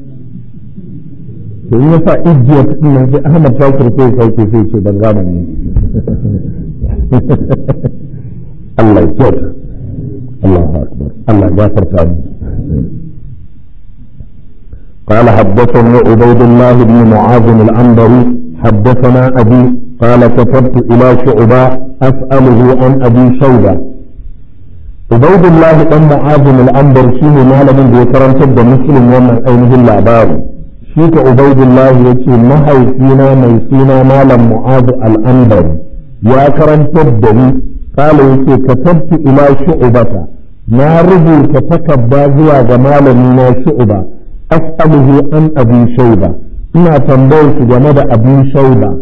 to in ya sa idiot din nan sai Ahmad Shakir sai sauke sai ce ban gane ne Allah ya kyauta الله أكبر الله جافر ثاني قال حدثني عبيد الله بن معاذ العنبري حدثنا أبي قال كتبت إلى شعبة أسأله عن أبي شوبة عبيد الله بن معاذ العنبر شين ما لم يكرم تد مسلم ومن أينه العبار شيك عبيد الله يتي نهي فينا ميسينا مالا معاذ العنبر يا كرم تدني قال يتي كتبت إلى شعبة ما رجل تتكبى زوى جمال من شعبة أسأله عن أبي شيبة ina tambayar su game da abin shaiba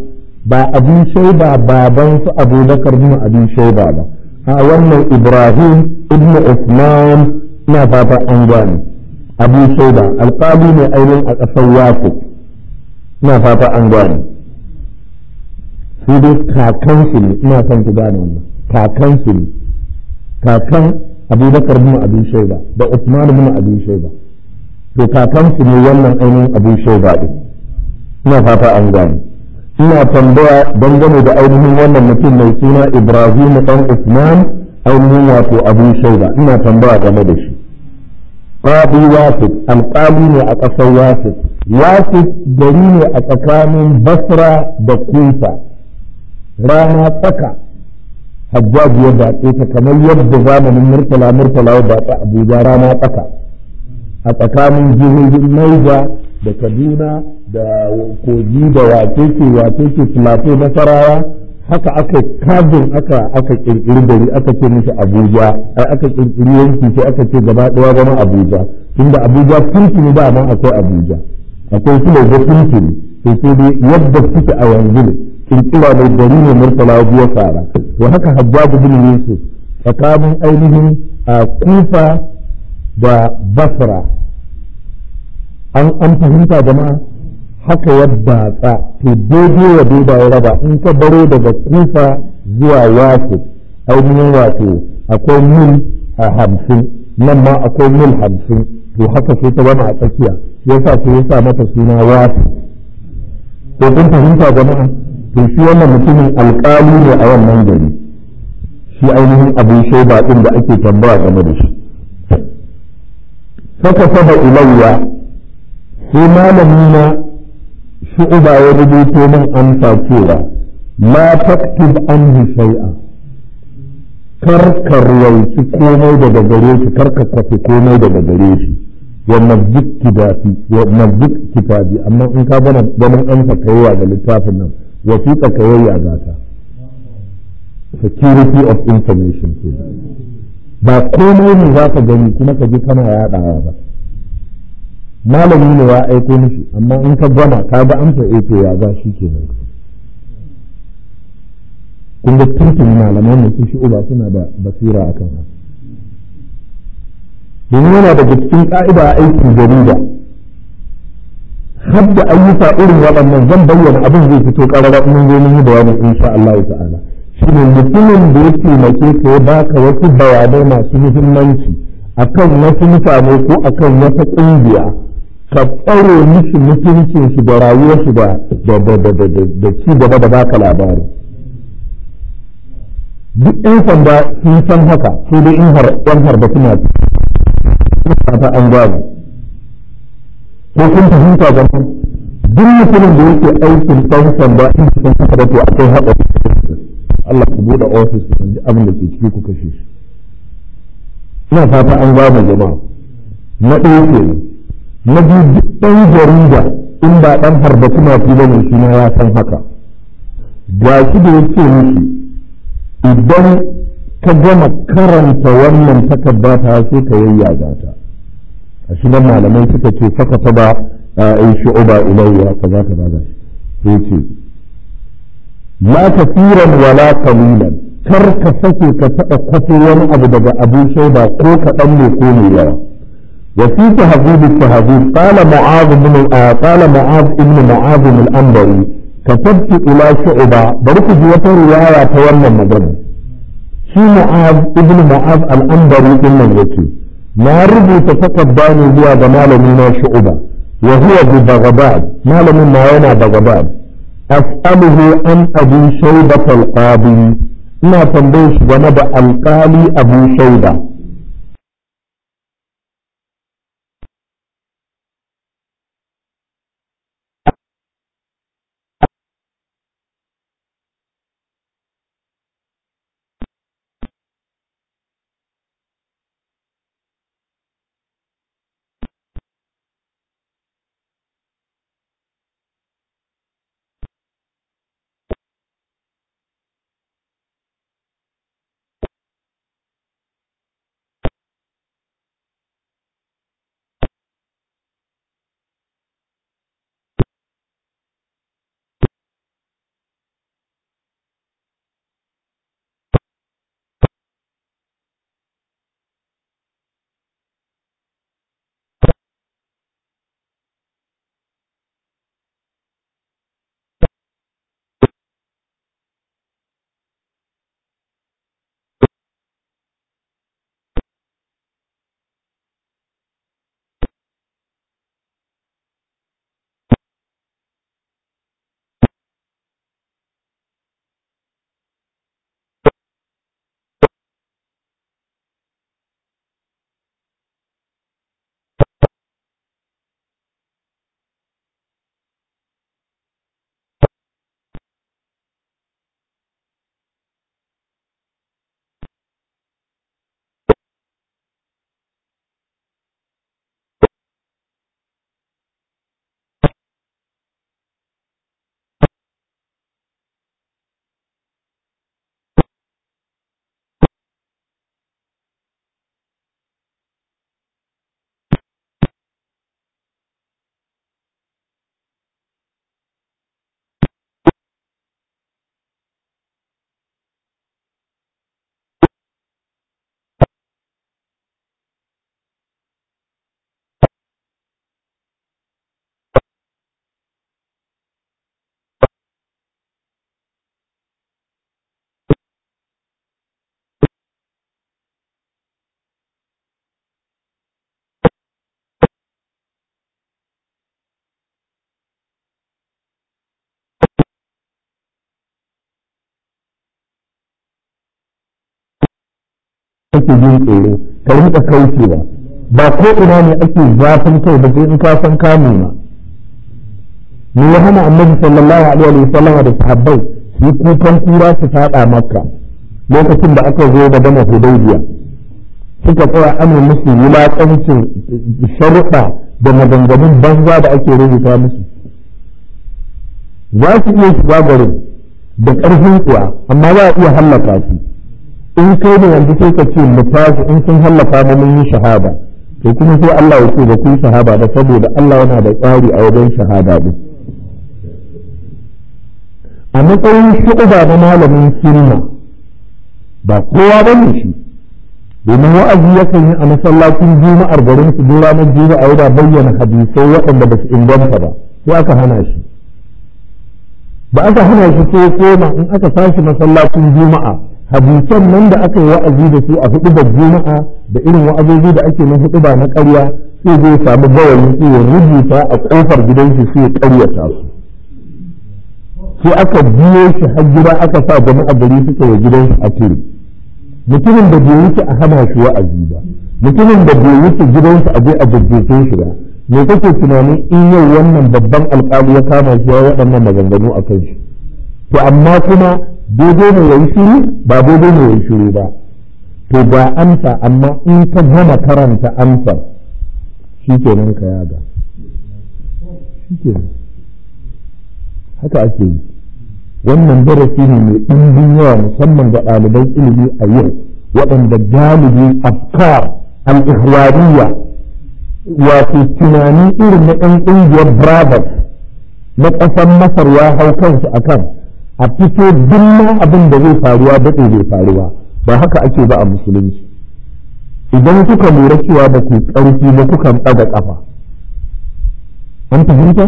ba abin shaida baban su abubakar bin abin shaida ba a wannan ibrahim ibn usman na fata an gane abin shaida alƙali ne ainihin a ƙasar yaku na fata an gane su dai kakansu ne ina son ki gane wannan kakansu ne kakan abubakar bin abin shaida da usman bin abin shaida to kakansu ne wannan ainihin abin shaida ɗin ina fata an gane ina tambaya dangane da ainihin wannan mutum mai suna ibrahim dan usman ainihin wato abin shaida ina tambaya game da shi qadi wasif alƙali ne a ƙasar wasif wasif gari ne a tsakanin basra da kufa rana tsaka hajjaji ya datse ta kamar yadda zamanin murtala murtala ya datse abuja rana tsaka a tsakanin jihohin naija da kaduna da kogi da wacece wacece filato nasarawa haka aka kajin aka aka kirkiri gari aka ce mishi abuja ai aka kirkiri yanki sai aka ce gaba daya zama abuja tunda abuja tuntuni da nan akwai abuja akwai su da tuntuni sai sai dai yadda suke a yanzu ne kirkira mai gari ne murtala biya fara to haka hajjabu bin yusuf tsakanin ainihin kufa da basra an an fahimta jama'a haka yadda tsa to daidai wa daidai ya raba in ka baro daga kufa zuwa wasu ainihin wato akwai mil a hamsin nan ma akwai mil hamsin to haka sai ta zama a tsakiya yasa sai ya sa mata suna wasu ko kun fahimta jama'a to shi wannan mutumin alƙali ne a wannan gari shi ainihin abin shaida ɗin da ake tambaya game da shi saka saba ilayya sai malami na shu'uba ya rubuto min amsa cewa la taktub anhu shay'a kar ka ruwaici komai daga gare shi kar ka kwafi komai daga gare shi wa mazdik kitabi wa mazdik kitabi amma in ka gana ganin amsa kayayya ga littafin nan wasiƙa kayayya ga ta security of information ke ba komai ne za ka gani kuma ka ji kana yaɗawa ba malami ne ya aiko mishi amma in ka gama ka ga amsa eh to ya za shi kenan kun ga tuntun malaman da su shi uba suna da basira akan haka domin yana daga cikin ka'ida a aikin jarida har da ayyuka irin waɗannan zan bayyana abin zai fito ƙarara mun zo mun yi bayanin insha Allah ta'ala shi ne mutumin da ya taimake ka ya baka wasu bayanai masu muhimmanci akan wasu mutane ko akan wata ƙungiya ka tsare mishi mutuncin shi da rayuwar shi da da ci gaba da baka labari duk ɗan sanda sun san haka sai dai in har ɗan harba suna ta an gano ko kun fahimta ga duk mutumin da yake aikin ɗan sanda in sun haka da to akwai haɗari Allah ku buɗe ofis ku ji abin da ke ciki ku kashe shi ina fata an gano jama'a na ɗaya kenan na biyu duk ɗan jarida in ba ɗan harba kuma fi ba ne shi ma ya san haka ga shi da yake miki idan ka gama karanta wannan takarda ta sai ka yayyaga ta a shi nan malamai suka ce saka ta ba in shu'uba ilayya kaza kaza da sai ce la kafiran wala qalilan kar ka sake ka taɓa kwato wani abu daga abin shaida ko kaɗan ne ko mai yawa وفي تهذيب التهذيب قال معاذ بن آه قال معاذ ابن معاذ الأنبري كتبت إلى شعبة برك جوة رواية تولى مجمع شي معاذ ابن معاذ الأنبري إن الوكي ما ربي تتقداني هو جمال من شعبة وهو ببغداد مال من ما بغداد أسأله عن أبي شيبة القاضي ما تنبيش جنب القالي أبو شيبة kake jin tsoro ka rinka kaucewa ba ko ina ne ake zafin kai ba sai in ka san ka nuna me ya hana annabi sallallahu alaihi wa sallam da sahabbai su kukan kura su fada makka lokacin da aka zo da gama hudaybiya suka tsaya amin musu wulaƙancin sharuɗa da maganganun banza da ake rubuta musu za su iya shiga garin da ƙarfin kuwa amma za a iya hallaka su in kai da yanzu sai ka ce mu tashi in sun hallaka mu mun yi shahada to kuma sai Allah ya ce ba ku yi shahada ba saboda Allah yana da tsari a wajen shahada din a matsayin shuɗa na malamin sunna ba kowa ba ne shi domin wa'azi yakan yi a masallacin juma'ar garin su duk ranar juma'a yana bayyana hadisai waɗanda ba su inganta ba sai aka hana shi ba aka hana shi sai koma in aka tashi masallacin juma'a hadisan nan da aka yi wa'azi da su a hudu da juma'a da irin wa'azozi da ake na hudu ba na ƙarya sai zai samu gawayi sai ya rubuta a ƙofar gidan shi sai ya ƙaryata su sai aka biyo shi har gida aka sa jama'a gari suka yi gidan shi a tiri mutumin da bai wuce a hana shi wa'azi ba mutumin da bai wuce gidan shi a je a jajjefe shi ba me kake tunanin in yau wannan babban alƙali ya kama shi ya waɗannan maganganu a kan shi to amma kuma daidai ne yayi shiru ba daidai ne yayi shiru ba to ga amsa amma in ka gama karanta amsa shi kenan ka yaga shi kenan haka ake yi wannan darasi ne mai ɗimbin yawa musamman ga ɗaliban ilimi a yau waɗanda galibi afkar al-ihwariya wato tunani irin na ɗan ƙungiyar brothers na ƙasar masar ya hau kansu a kan a fito duk abin da zai faruwa daɗe bai faruwa ba haka ake ba a musulunci idan kuka lura cewa ba ku ƙarfi ba kukan ɗaga ƙafa an fahimta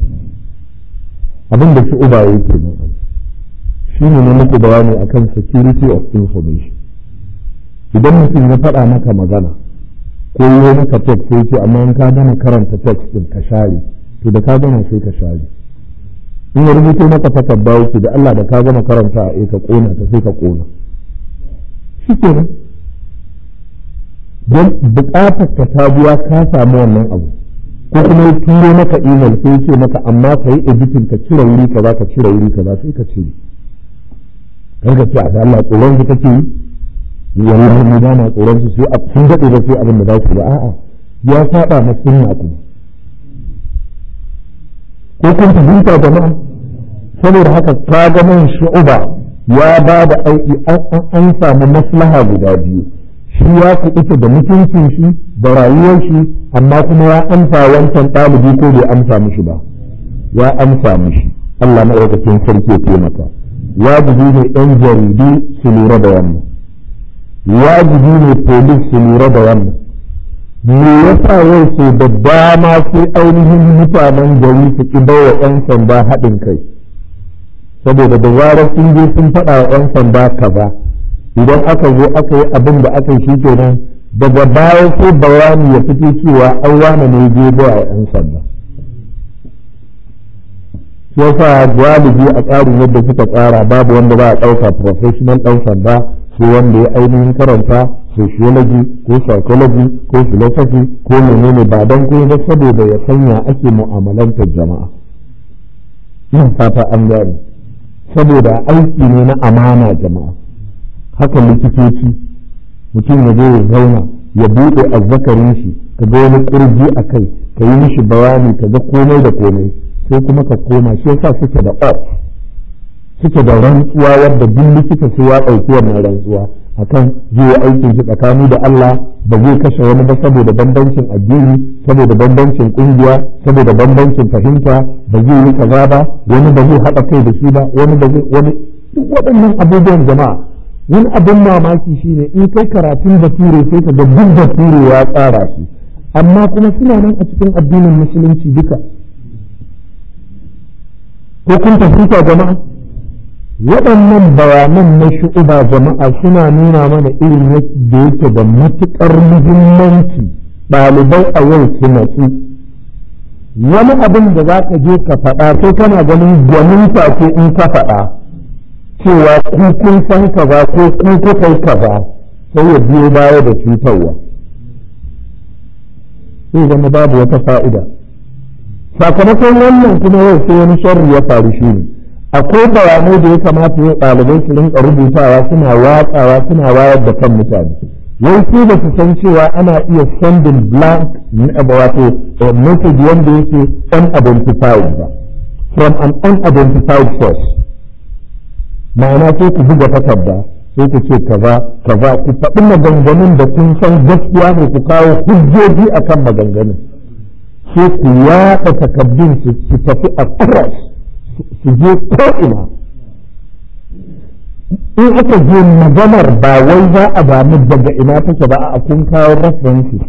abin da shi uba yake nan shi ne na muku bayani akan security of information idan mutum ya faɗa maka magana ko yi maka text sai ce amma in ka gama karanta text din ka share to da ka gama sai ka share in ya rubuto maka takarda yake da Allah da ka gama karanta a ka kona ta sai ka kona shi kenan don bukatar ka ta biya ka samu wannan abu ko kuma ya turo maka email sai ce maka amma ka yi editing ka cire wuri ka za ka cire wuri ka za sai ka cire kan ka ce a Allah tsoron ka kake yi wallahi mu ba ma tsoron su sai a sun daɗe da sai abin da za su ba a'a ya saba na sunna kuma ko kun fahimta jama'a saboda haka ka ga man shu'uba ya ba da aiki an samu maslaha guda biyu shi ya kuɓuta da mutuncin shi da rayuwar shi amma kuma ya amsa wancan ɗalibi ko bai amsa mishi ba ya amsa mishi Allah maɗaukakin sarki ya taimaka wajibi ne ɗan jaridu su lura da wannan wajibi ne polis su lura da wannan me yasa yau so da dama sai ainihin mutanen gari su ki wa 'yan sanda haɗin kai saboda da zarar sun je sun faɗa wa 'yan sanda kaza idan aka zo aka yi abin da aka yi shi kenan daga baya sai bayani ya fito cewa an wane ne je ba a 'yan sanda yasa galibi a tsarin yadda suka tsara babu wanda ba a ɗauka professional ɗan sanda sai wanda ya ainihin karanta sociology ko psychology ko philosophy ko menene ba don kuma ba saboda ya sanya ake mu'amalantar jama'a ina fata an gane saboda aiki ne na amana jama'a haka likitoci mutum ya zo ya zauna ya buɗe azzakarin shi ka ga wani ƙurji a kai ka yi mishi bayani ka ga komai da komai sai kuma ka koma shi yasa suke da off suke da rantsuwa wadda duk likita sai ya ɗauki wannan rantsuwa akan zai yi aikin shi tsakani da Allah ba zai kashe wani ba saboda bambancin addini saboda bambancin kungiya saboda bambancin fahimta ba zai yi kaza ba wani ba zai haɗa kai da shi ba wani ba zai wani duk waɗannan abubuwan jama'a wani abin mamaki shine in kai karatun bature sai ka ga duk bature ya tsara shi amma kuma suna nan a cikin addinin musulunci duka ko kun fahimta jama'a waɗannan bayanan na shu'uba jama'a suna nuna mana irin yadda yake da matuƙar muhimmanci ɗalibai a yau su natsu wani abin da za ka je ka faɗa sai kana ganin gwanin ce in ka faɗa cewa ku kun san kaza ko ku kuka yi kaza sai ya biyo baya da cutarwa sai zama babu wata fa'ida sakamakon wannan kuma yau sai wani sharri ya faru shi ne akwai bayanai da ya kamata ya ɗalibai su rinka rubutawa suna watsawa suna wayar da kan mutane wai su ba su san cewa ana iya sending blank wato message wanda yake unidentified ba from an unidentified source ma'ana sai ku buga takarda sai ku ce kaza kaza ku faɗi maganganun da kun san gaskiya ne ku kawo hujjoji akan maganganun sai ku yaɗa takardun su tafi a cross su je ko'ina in aka je maganar ba wai za a damu daga ina take ba a kun kawo references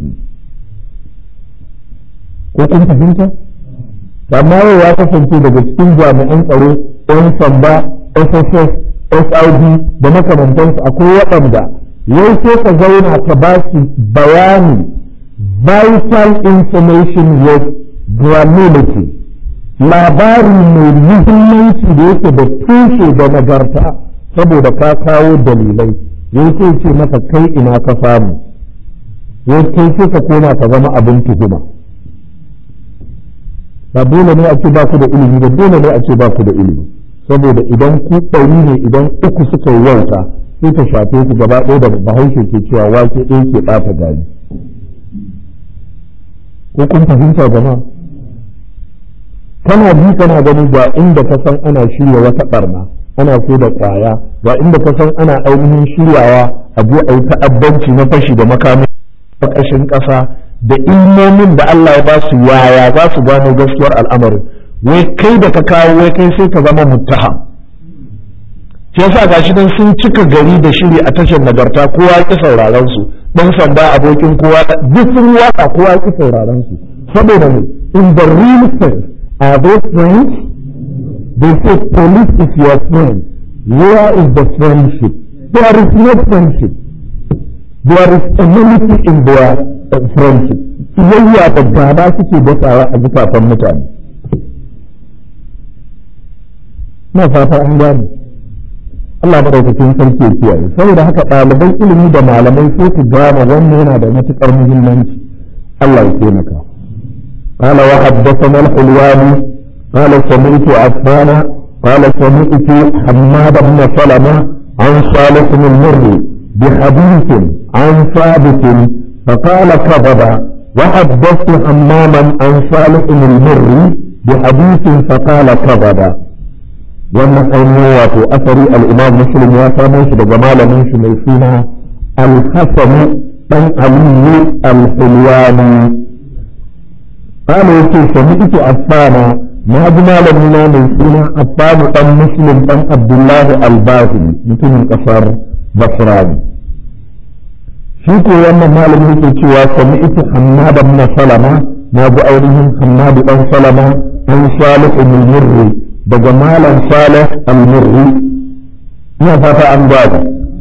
ko kun fahimta amma yau ya kasance daga cikin jami'an tsaro 'yan sanda sss SID da makamantansu akwai waɗanda yau sai ka zauna ka ba su bayani vital information with granularity labari mai muhimmanci da yake da tushe da nagarta saboda ka kawo dalilai yau sai ce maka kai ina ka samu yau kai sai ka koma ka zama abin tuhuma ba dole ne a ce ba ku da ilimi ba dole ne a ce ba ku da ilimi saboda idan ku ɗari ne idan uku suka yi wauta sai ta shafe ku gaba ɗaya da bahaushe ke cewa wake ɗaya ke ɓata gari ko kun fahimta jama'a kana bi kana gani ga inda ka san ana shirya wata ɓarna ana so da ƙwaya ga inda ka san ana ainihin shiryawa a je a yi ta'addanci na fashi da makamin ƙarƙashin ƙasa da ilmomin da Allah ya ba su yaya za su gano gaskiyar al'amarin wai kai da ka kawo wai kai sai ka zama muttaham shi yasa gashi dan sun cika gari da shiri a tashar nagarta kowa ki sauraron su dan sanda abokin kowa duk sun waka kowa ki sauraron su saboda ne in the real sense are they friends they say police is your friend where is the friendship there is no friendship there is enmity in their uh, friendship iyayya da gaba suke dasawa a zukatan mutane na fata an gane Allah madaukakin sarki ya kiyaye saboda haka ɗaliban ilimi da malamai sai ku gane wannan yana da matuƙar muhimmanci Allah ya taimaka قال وحدثنا الحلواني قال سمعت عفان قال سمعت حماد بن سلمة عن صالح المري بحديث عن ثابت فقال كذب وحدثت حماما عن صالح المري بحديث فقال كذب wannan ainihin wato asari al'imam muslim ya samo shi daga malamin shi mai suna al-hasanu dan aliyu al-hulwani kana yake sami ike affana na ji malami na mai suna affanu dan muslim dan abdullahi al-bahri mutumin kasar basrani shi ko wannan malamin yake cewa sami ike hammad ibn salama na ji ainihin hammad dan salama an salih ibn murri daga malam salih al-murri ina fata an gaba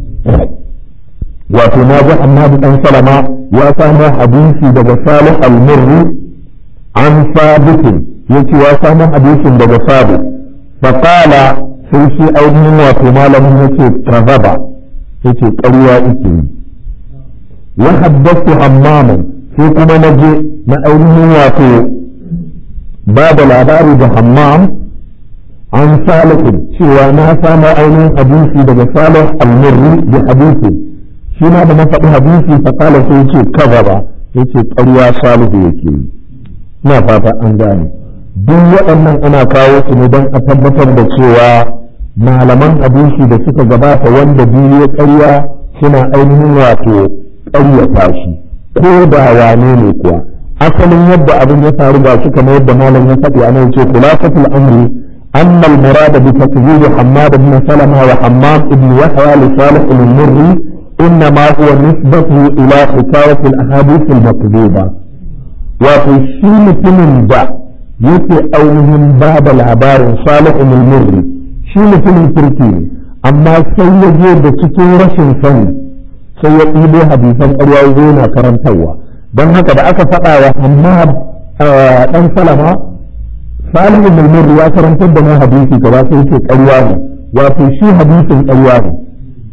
wato na ji annabi dan salama ya samu hadisi daga salih al-murri an sabitin yace ya samu hadisin daga sabit faqala sai shi ainihin wato malamin yace kazaba yace ƙarya yake yi wa haddathu hammaman sai kuma naje na ainihin wato ba da labari da hammam an salihin cewa na samu ainihin hadisi daga salih al-murri da hadisi shi ma da na faɗi hadisi fa kala sai yace kaza ba yace ƙarya salihu yake yi ina fata an gane duk waɗannan ana kawo su ne don a tabbatar da cewa malaman hadisi da suka gabata wanda biyu ya ƙarya suna ainihin wato ƙaryata shi ko da wane ne kuwa asalin yadda abin ya faru ga shi kamar yadda malam ya faɗi a nan ce khulafatul amri أن المراد بتكذيب حماد بن سلمة وحمام بن يحيى لصالح المري إنما هو نسبته إلى حكاية الأحاديث المكذوبة وفي mutumin da yake ainihin ba da labarin صالح المري shi mutumin kirki ne amma sai ya je da cikin rashin sani sai ya ɗibo hadisan ƙarya ya yana karantarwa don haka da aka faɗa wa Hammad ɗan Salama salihu mulmur ya karantar da mu hadisi gaba sai yake ƙarya ne wato shi hadisin ƙarya ne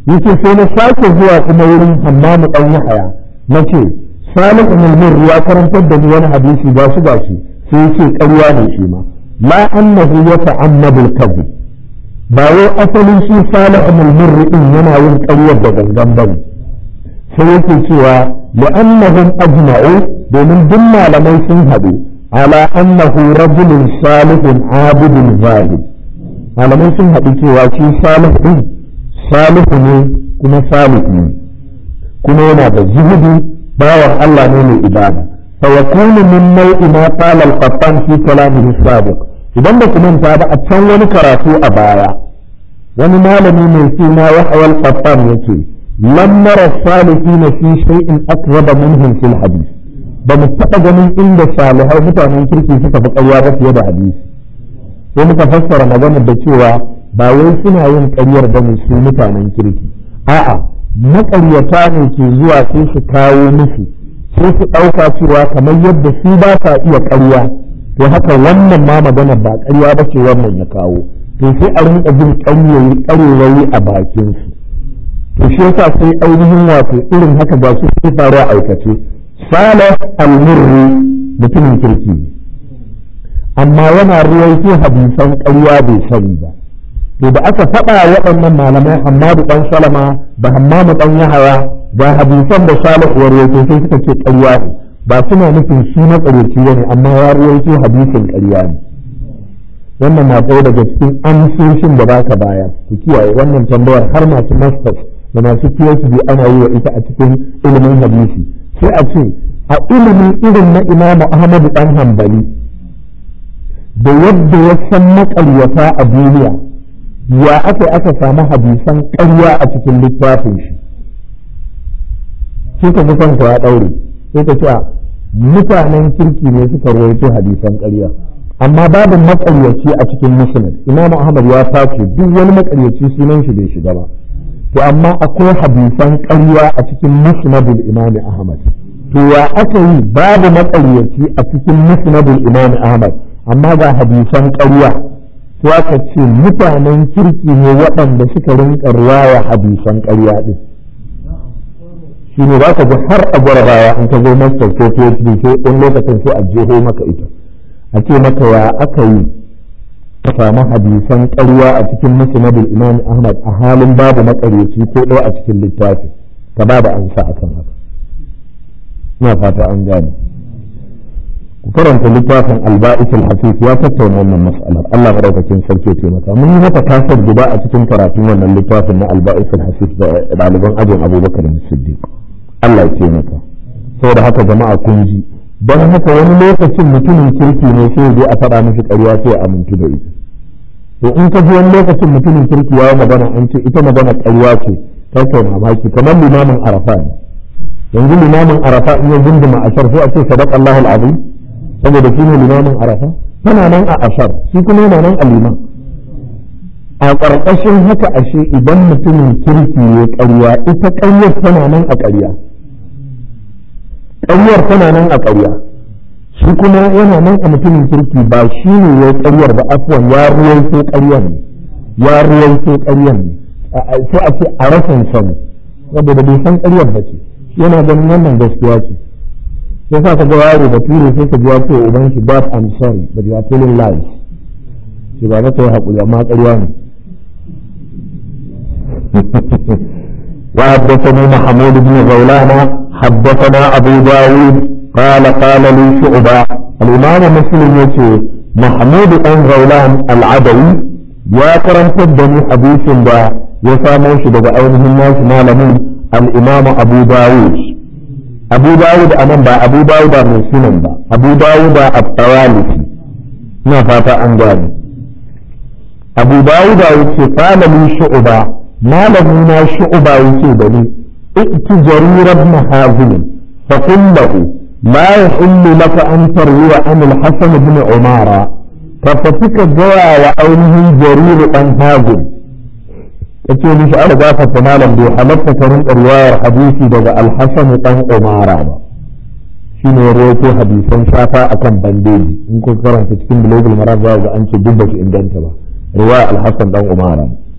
yace sai na sake zuwa kuma wurin hammamu dan yahaya nace salih ibn al ya karantar da ni wani hadisi ba shi ba shi sai yace ƙarya ne shi ma la annahu yata'ammadu al-kadhib ba wai asalin shi salih ibn al din yana yin ƙaryar da gangan bane sai yake cewa la'annahum ajma'u domin duk malamai sun haɗu ala annahu rajulun salihun abidun zahid malamai sun haɗu cewa shi salih din salihu ne kuma salih ne kuma yana da zuhudu bawan Allah ne mai ibada fa yakunu min nau'i ma qala al-qattan fi kalamihi sabiq idan ba ku manta ba a can wani karatu a baya wani malami mai suna Yahya al-Qattan yake lam nara salihina fi shay'in aqraba minhum fil hadith ba mu taɓa ganin inda salihai mutanen kirki suka fi ƙarya ba fiye da hadisi sai muka fassara maganar da cewa ba wai suna yin ƙaryar ba ne su mutanen kirki a'a maƙaryata ne ke zuwa sai su kawo musu sai su ɗauka cewa kamar yadda su ba sa iya ƙarya to haka wannan ma maganar ba ƙarya ba ce wannan ya kawo to sai a rinka jin ƙaryoyi a bakinsu to shi yasa sai ainihin wato irin haka ba su sai faru a aikace salih al-murri mutumin kirki ne amma yana ruwaito hadisan ƙarya bai sani ba to da aka faɗa waɗannan malamai Hammadu ɗan Salama da Hammamu ɗan Yahaya ga hadisan da Salih ya ruwaito sai suka ce ƙarya ne ba suna nufin shi matsareci ne amma ya ruwaito hadisin ƙarya ne wannan na ɗaya daga cikin amsoshin da baka baya ku kiyaye wannan tambayar har masu masters da masu PhD ana yi wa ita a cikin ilimin hadisi sai a ce a ilimin irin na Imam Ahmad dan Hanbali da yadda ya san maƙaryata a duniya ya aka aka samu hadisan ƙarya a cikin littafin shi sai ka kanka ya ɗaure sai ka ce mutanen kirki ne suka rawaito hadisan ƙarya amma babu maƙaryaci a cikin musnad Imam Ahmad ya tace duk wani maƙaryaci sunan shi bai shiga ba to amma akwai hadisan ƙarya a cikin musnadul imam ahmad to ya aka yi babu maƙaryaci a cikin musnadul imam ahmad amma ga hadisan ƙarya to aka ce mutanen kirki ne waɗanda suka rinka riwaya hadisan ƙarya din shi ne za ka ji har a gwarabawa in ka zo master ko phd sai ɗan lokacin sai a jeho maka ita a ce maka ya aka yi ka samu hadisan ƙarya a cikin musnadul imam ahmad a halin babu makaryaci ko ɗaya a cikin littafi ka ba da ansa a kan haka ina fata an gane ku karanta littafin alba'is al-hafiz ya tattauna wannan mas'alar Allah madaukakin sarki ya taimaka mun yi mata kasar guda a cikin karatun wannan littafin na alba'is al-hafiz da ɗaliban ajin abubakar siddiq Allah ya taimaka saboda haka jama'a kun ji don haka wani lokacin mutumin kirki ne sai ya je a faɗa mishi ƙarya sai ya amintu da ita to in ka ji wani lokacin mutumin kirki ya yi magana an ce ita magana ƙarya ce ta kai mamaki kamar limamin arafa ne yanzu limamin arafa in ya zunduma ashar sai a ce sadaq Allahul azim saboda shi ne limamin arafa tana nan a ashar shi kuma yana nan a liman a ƙarƙashin haka ashe idan mutumin kirki ya ƙarya ita ƙaryar tana nan a ƙarya ƙaryar tana nan a ƙarya shi kuma yana nan a mutumin kirki ba shi ne ya ƙaryar ba afuwan ya ruwaito ƙaryar ne ya ruwaito ƙaryar ne sai a ce a rasan sani saboda bai san ƙaryar ba ce yana ganin wannan gaskiya ce sai sa ka ga yaro da ture sai ka ji ya ce uban shi but I'm sorry but you are telling lies shi ba za ka yi haƙuri amma ƙarya ne وحدثني محمود بن غولان حدثنا أبو داود قال قال لي شعبة الإمام مسلم يقول محمود بن غولان العدوي يا كرم تدني حديث دا يساموش دا أينه الناس مالمين الإمام أبو داود أبو داود أمام با أبو داود من سنن با أبو داود الطوالسي نفاتا أنجاني أبو داود يقول قال لي شعبة مالمنا شعبة يقول ائت جرير بن حازم فقل له لا يحل لك أن تروي عن الحسن بن عمارة ففتك جوا وعينه جرير بن حازم kace mishi an gafarta malam bai halatta ka rinka riwayar hadisi daga alhassan dan umara ba shine ya rawaito hadisan shafa akan bandeji in kun karanta cikin global maram za ga an ce duk ba su inganta ba riwaya alhassan dan umara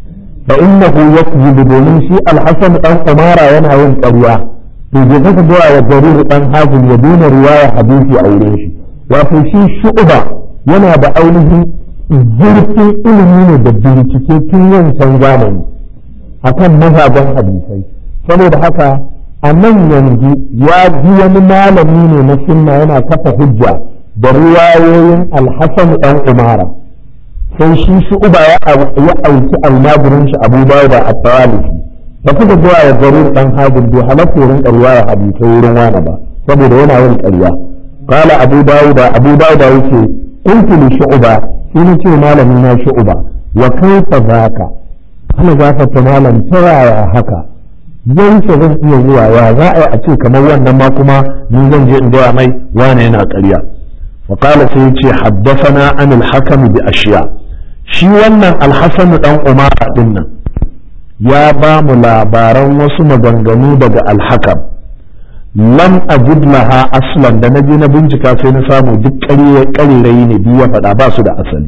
fa innahu yakzibu domin shi al-hasan dan umara yana yin ƙarya to je kaka ga wa jarir dan hazim ya duna riwaya hadisi a wurin shi wato shi shu'ba yana da ainihin zurfin ilimi ne da bincike tun yancan zamani akan mazaban hadisai saboda haka a nan yanzu ya ji wani malami ne na sunna yana kafa hujja da riwayoyin alhassan ɗan umara sai shi shi uba ya auki almajirin shi abu da a tawalifi da kuka zuwa ya garin ɗan hajjin bai halatta wurin ƙarya ya hadisai wurin wani ba saboda yana yin ƙarya kala abu dawuda abu dawuda yake kuntu li shu'ba shi ne ce malami na shu'ba wa kaifa zaka ana gafarta malam ta yaya haka yanke zan iya zuwa ya za a yi a ce kamar wannan ma kuma ni zan je in gaya mai wane yana ƙarya wa qala sai yace haddathana an al-hakam bi ashiya shi wannan al-hasan dan umara din nan ya ba mu labaran wasu maganganu daga al-hakam lam ajid laha aslan da naje na bincika sai na samu duk ƙarerayi ne biyu ya faɗa ba su da asali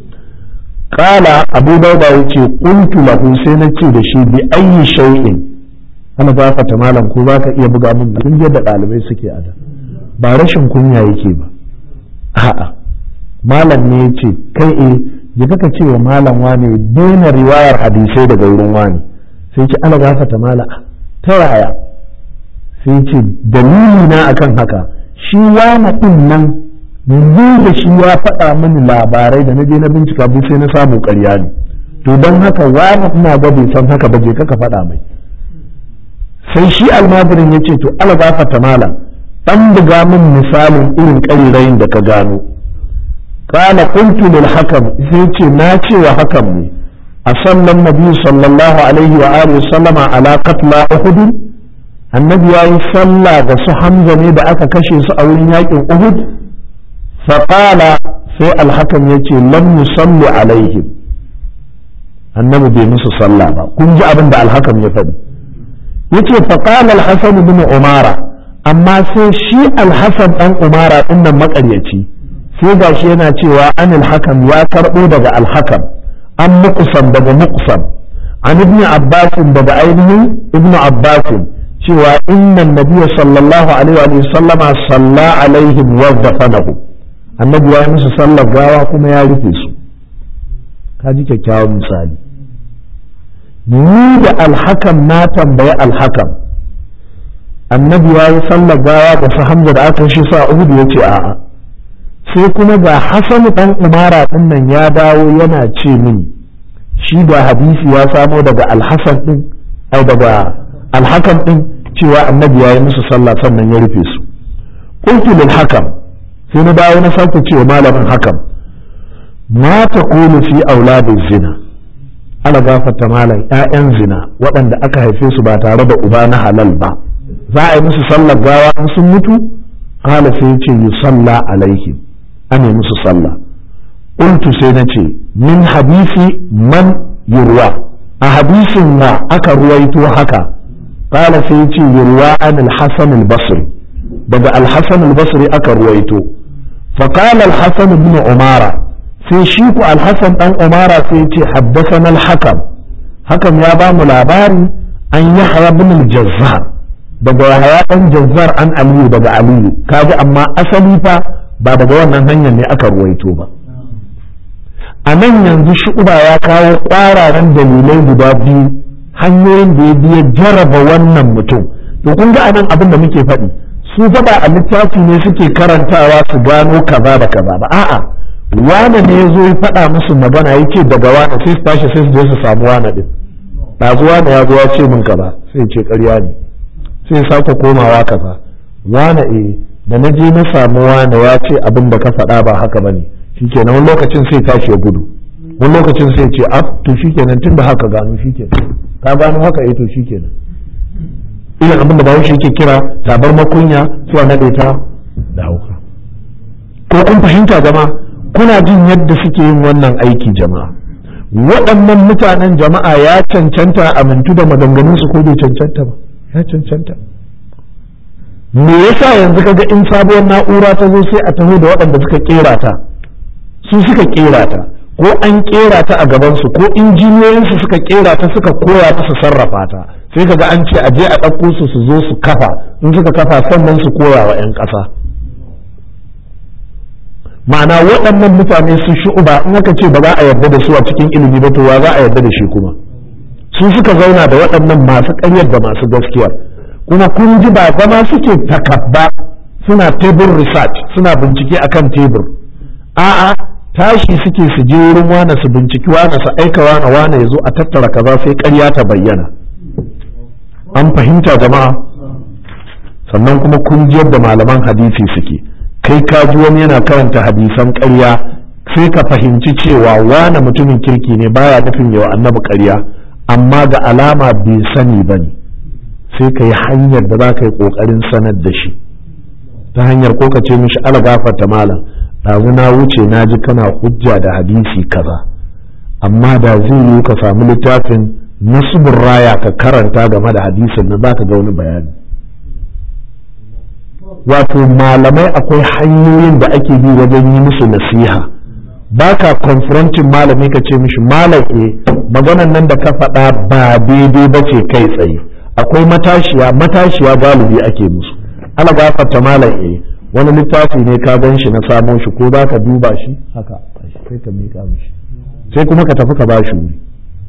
kala abu dauda ya ce kuntu lahu sai na ce da shi bi ayi shay'in ana fata malam ko za ka iya buga min kun da ɗalibai suke a da ba rashin kunya yake ba a'a malam ne ya ce kai e je kaka ce wa malam wane daina riwayar hadisai daga wurin wani sai ce ana fata malam ta yaya sai ce dalili na akan haka shi wani din nan yanzu da shi ya faɗa mini labarai da na je na bincika bi sai na samu ƙarya ne to don haka wani ina ga bai san haka ba je kaka faɗa mai sai shi almajirin ya ce to ala gafata malam dan buga min misalin irin ƙarirayin da ka gano kana kuntu lil hakam sai ce na ce wa hakam ne a sallan nabi sallallahu alaihi wa alihi sallama ala qatla uhud annabi yayi sallah ga su hamza ne da aka kashe su a wurin yakin uhud faƙala sai alhakan ya ce lam yusalli alaihim annabi bai musu sallah ba kun ji abin da alhakan ya faɗi ya ce faƙala alhassan bin umara amma sai shi alhassan ɗan umara ɗin nan maƙaryaci sai ga shi yana cewa an alhakan ya karɓo daga alhakan an muƙusan daga muƙusan an ibn abbasin daga ainihin ibn abbasin cewa innan nabiya sallallahu alaihi wa sallama salla alaihim wa dafanahu annabi ya yi musu sallar gawa kuma ya rufe su ka ji kyakkyawan misali ni da alhakan na tambayi alhakan annabi ya yi sallar gawa da su hamza da aka shi sa uhudu ya ce a'a sai kuma ga hasan dan umara din nan ya dawo yana ce mini shi da hadisi ya samo daga alhasan din ai daga alhakan din cewa annabi ya yi musu sallah sannan ya rufe su qultu lil hakam sai na dawo na sake cewa malamin hakan ma ta kulu fi auladin zina ala gafarta malam ƴaƴan zina waɗanda aka haife su ba tare da uba na halal ba za a yi musu sallar gawa in sun mutu kala sai ce yi salla alaihim an yi musu sallah qultu sai na ce min hadisi man yurwa a hadisin wa aka ruwaito haka kala sai ce yurwa an al-hasan al-basri daga al-hasan al-basri aka ruwaito فقال الحسن بن عمارة في شيك الحسن بن عمارة في حدثنا الحكم حكم يا بام لاباري أن يحيى بن الجزار daga yahaya ɗan jazzar an aliyu daga aliyu kaji amma asali fa ba daga wannan hanyar ne aka ruwaito ba a nan yanzu shu'uba ya kawo ƙwararen dalilai guda biyu hanyoyin da ya biya jaraba wannan mutum to kun ga anan abin da muke faɗi su faɗa a littafi ne suke karantawa su gano kaza da kaza ba a'a wane ne ya zo ya faɗa musu magana ya ce daga wane sai su tashi sai su je su samu wane ɗin ɗazu wane ya zo ya ce min kaza sai ce ƙarya ne sai sake komawa kaza wane e da na je na samu wane ya ce abin da ka faɗa ba haka ba ne shikenan wani lokacin sai tashi ya gudu wani lokacin sai ce ab to shikenan tun da haka gano shikenan ka gano haka eh to shikenan irin abin da bahaushe yake kira tabar makunya zuwa naɗe ta da hauka ko kun fahimta jama kuna jin yadda suke yin wannan aiki jama'a waɗannan mutanen jama'a ya cancanta amintu da maganganunsu ko bai cancanta ba ya cancanta me yasa yanzu kaga in sabuwar na'ura ta zo sai a taho da waɗanda suka kera ta su suka kera ta ko an kera ta a gabansu ko injiniyoyinsu suka kera ta suka koya ta su sarrafa ta sai kaga an ce a je a ɗauko su su zo su kafa in suka kafa sannan su koya wa 'yan ƙasa ma'ana waɗannan mutane su shu'uba in aka ce ba za a yarda da su a cikin ilimi ba to wa za a yarda da shi kuma su suka zauna da waɗannan masu ƙaryar da masu gaskiyar kuma kun ji ba zama suke takabba suna tebur research suna bincike akan tebur a'a tashi suke su je wurin wane su binciki wane su aika wane wane ya zo a tattara kaza sai ƙarya ta bayyana an fahimta jama'a sannan kuma kun ji yadda malaman hadisi suke kai ka ji wani yana karanta hadisan ƙarya sai ka fahimci cewa wane mutumin kirki ne baya nufin yawa annabi ƙarya amma ga alama bai sani ba ne sai ka yi hanyar da za ka yi ƙoƙarin sanar da shi ta hanyar ko ka ce mishi ala gafarta malam ɗazu na wuce na ji kana hujja da hadisi kaza amma da zai yi ka samu littafin nasubun raya ka karanta game da hadisin na za ka ga wani bayani wato malamai akwai hanyoyin da ake bi wajen yi musu nasiha ba ka confronting malami ka ce mishi malake maganan nan da ka faɗa ba daidai ba ce kai tsaye akwai matashiya matashiya galibi ake musu ana gafarta malake wani littafi ne ka gan shi na samo shi ko za ka duba shi haka sai ka miƙa mishi sai kuma ka tafi ka ba shi wuri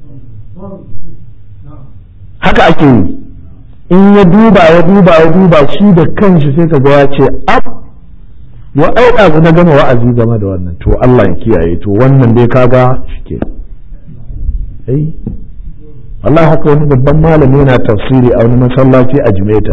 haka ake yi in ya duba ya duba ya duba shi da kanshi sai ka ga ya ce ab ya ai ɗazu na gama wa'azi game da wannan to Allah ya kiyaye to wannan dai kaga shike ai Allah haka wani babban malami yana tafsiri a wani masallaci a Jimeta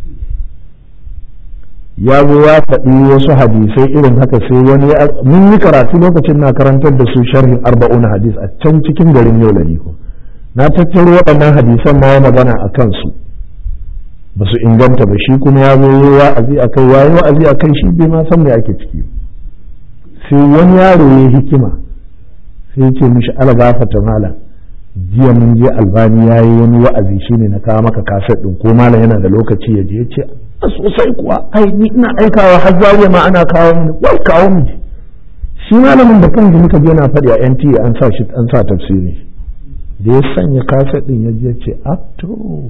ya zo ya faɗi wasu hadisai irin haka sai wani mun yi karatu lokacin na karantar da su sharhin arba'una hadis a can cikin garin yau ko na tattaro waɗannan hadisan ma ya magana a kansu ba su inganta ba shi kuma ya zo yi wa'azi a kai wayi wa'azi a kai shi bai ma san me ake ciki sai wani yaro ya hikima sai ce mishi ala gafata mala jiya mun je albani ya yi wani wa'azi shine na kawo maka kaset ɗin ko malam yana da lokaci ya je ya ce a sosai kuwa ai ni ina aikawa har zariya ma ana kawo mini wai kawo mini shi malamin da kan muka je na faɗi a NTA an sa shi an sa tafsiri da ya sanya kaset ɗin ya je ya ce a to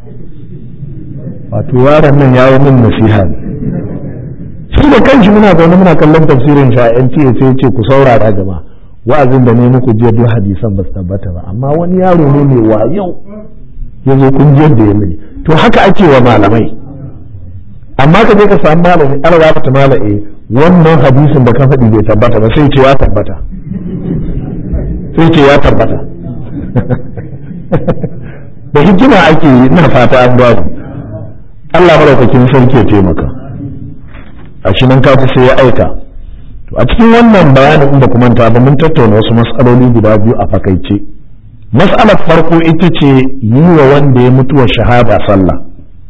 wato yaron nan ya yi min nasiha ne shi da kanshi muna zaune muna kallon tafsirin shi a NTA sai ce ku saurara jama'a wa'azin da ne muku jiya duk hadisan ba su tabbata ba amma wani yaro ne mai wayau ya zo kun jiyar da ya mini to haka ake wa malamai amma ka je ka samu malami ana za ta malaye wannan hadisin da ka faɗi bai tabbata ba sai ce ya tabbata sai ce ya tabbata da hikima ake yi ina fata an babu Allah maraukakin sarki ya taimaka a shi nan kafi sai ya aika to a cikin wannan bayanin in ba ku manta ba mun tattauna wasu mas'aloli guda biyu a fakaice mas'alar farko ita ce yi wa wanda ya mutuwa shahada sallah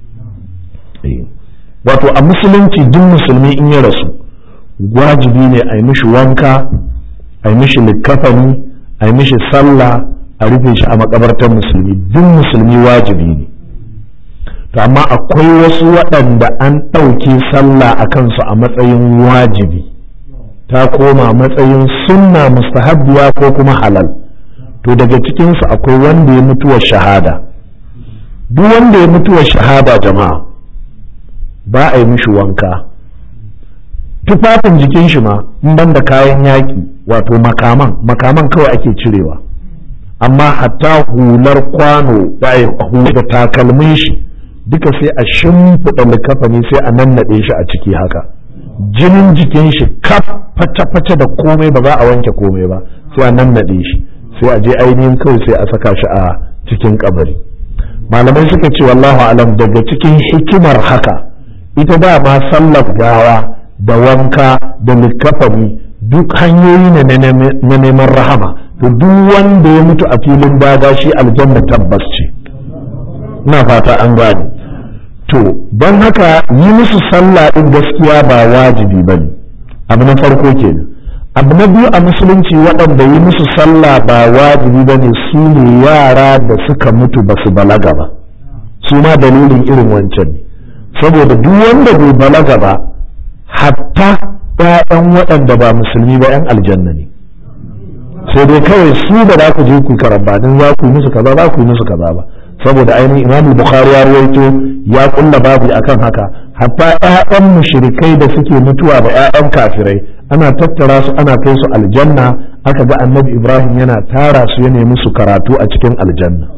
wato a musulunci duk musulmi in ya rasu wajibi ne a yi mishi wanka a yi mishi likkafani a yi mishi sallah a rufe shi a makabartar musulmi duk musulmi wajibi ne to amma akwai wasu waɗanda an ɗauke sallah a kansu a matsayin wajibi ta koma matsayin sunna mustahabbiya ko kuma halal to daga cikinsu akwai wanda ya mutuwa shahada duk wanda ya mutuwa shahada jama'a ba a yi mishi wanka tufafin jikin shi ma in ban da kayan yaƙi wato makaman makaman kawai ake cirewa amma hatta hular kwano da takalmin shi duka sai a shimfiɗa likafani sai a nannaɗe shi a ciki haka jinin jikin shi kaf fata-fata da komai ba za a wanke komai ba sai a nannaɗe shi sai a je ainihin kawai sai a saka shi a cikin kabari malamai suka ce wallahu alam daga cikin hikimar haka ita ba ma sallar gawa da wanka da likafani duk hanyoyi ne na neman rahama to duk wanda ya mutu a filin daga shi aljanna tabbas ce ina fata an gane to don haka yi musu sallah din gaskiya ba wajibi ba ne abu na farko kenan abu na biyu a musulunci waɗanda yi musu sallah ba wajibi ba ne su ne yara da suka mutu ba su balaga ba su ma dalilin irin wancan ne saboda duk wanda bai balaga ba hatta ‘ya'yan waɗanda ba musulmi ba ‘yan aljanna ne sai dai kawai su da za ku je ku karambanin za ku yi musu kaza za ku yi musu kaza ba saboda ainihin imam bukhari ya rawaito ya kulla babu akan haka hatta ƴaƴan mushrikai da suke mutuwa da ƴaƴan kafirai ana tattara su ana kai su aljanna aka ga annabi ibrahim yana tara su ya nemi su karatu a cikin aljanna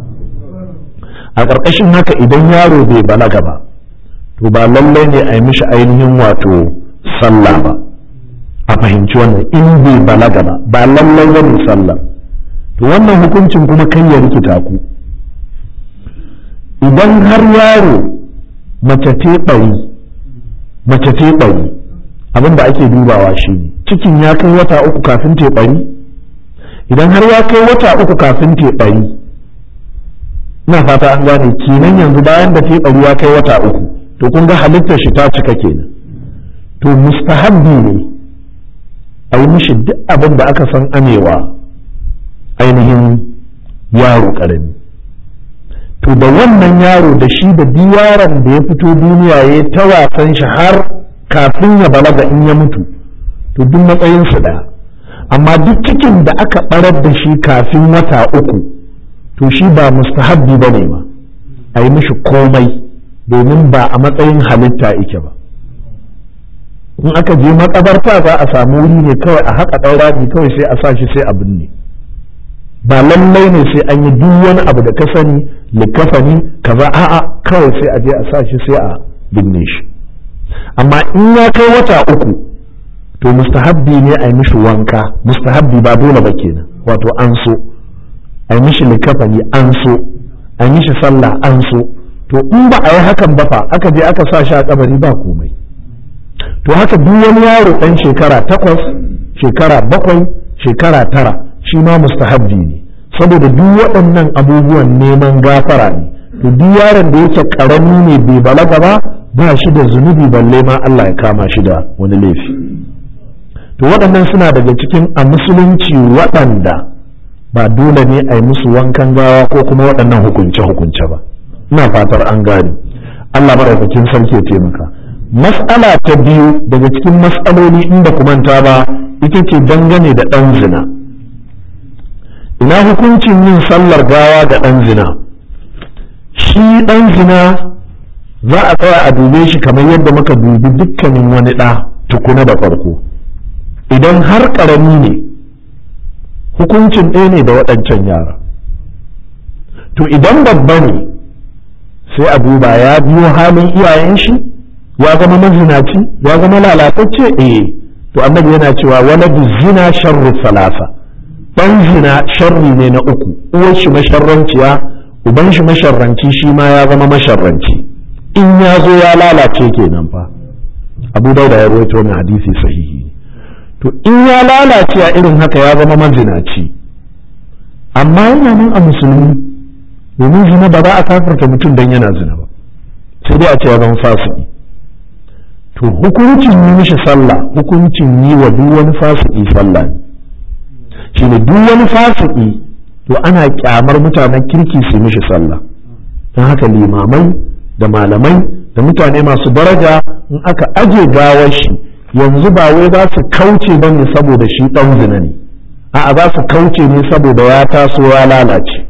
a ƙarƙashin haka idan yaro bai balaga ba to ba lallai ne a yi mishi ainihin wato sallah ba a fahimci wannan in bai balaga ba ba lallai ba ne sallah to wannan hukuncin kuma kan ya rikita ku idan har yaro mace te ɓari mace te ɓari abin da ake dubawa shi ne cikin ya kai wata uku kafin te ɓari idan har ya kai wata uku kafin te ɓari ina fata an gane kenan yanzu bayan da te ɓari ya kai wata uku to kun ga halittar shi ta cika kenan to mustahabbi ne a yi mishi duk abin da aka san amewa ainihin yaro ƙarami to da wannan yaro da shi da duk yaron da ya fito duniya ya ta wasan shi har kafin ya balaga in ya mutu to duk matsayin su ɗaya amma duk cikin da aka ɓarar da shi kafin wata uku to shi ba mustahabbi ba ne ma a yi mishi komai domin ba a matsayin halitta ike ba in aka je makabarta za a samu wuri ne kawai a haƙa ɗaura kawai sai a sa shi sai a binne ba lallai ne sai an yi duk wani abu da ka sani likafani kaza a'a kawai sai a je a sa shi sai a binne shi amma in ya kai wata uku to mustahabbi ne a yi mishi wanka mustahabbi ba dole ba kenan wato an so a yi mishi likafani an so a yi mishi sallah an so to in ba a yi hakan ba fa aka je aka sa shi a kabari ba komai to haka duk wani yaro ɗan shekara takwas shekara bakwai shekara tara shi ma mustahabbi ne saboda duk waɗannan abubuwan neman gafara ne to duk yaron da yake ƙarami ne bai balaga ba ba shi da zunubi balle ma Allah ya kama shi da wani laifi to waɗannan suna daga cikin a musulunci waɗanda ba dole ne a yi musu wankan gawa ko kuma waɗannan hukunce-hukunce ba ina fatar an gane Allah maɗaukakin sarki ya taimaka mas'ala ta biyu daga cikin mas'aloli inda ku manta ba ita ce dangane da ɗan zina ina hukuncin yin sallar gawa ga ɗan zina shi ɗan zina za a tsaya a dube shi kamar yadda muka dubi dukkanin wani ɗa tukuna da farko idan har ƙarami ne hukuncin ɗaya ne da waɗancan yara to idan babba ne sai a duba ya biyo halin iyayen shi ya zama mazinaci ya zama lalatacce eh to annabi yana cewa waladu zina sharru salasa dan zina sharri ne na uku uwar shi masharranciya uban shi masharranci shi ma ya zama masharranci in ya zo ya lalace kenan fa abu dauda ya rawaito wani hadisi sahihi to in ya lalace a irin haka ya zama mazinaci amma yana nan a musulmi domin zina ba za a kafirta mutum don yana zina ba sai dai a ce ya zama fasiki to hukuncin yi mishi sallah hukuncin yi wa duk wani fasiki sallah ne shi ne duk wani fasiki to ana kyamar mutanen kirki su mishi sallah don haka limamai da malamai da mutane masu daraja in aka aje gawar shi yanzu ba wai za su kauce ba ne saboda shi ɗan zina ne a'a za su kauce ne saboda ya taso ya lalace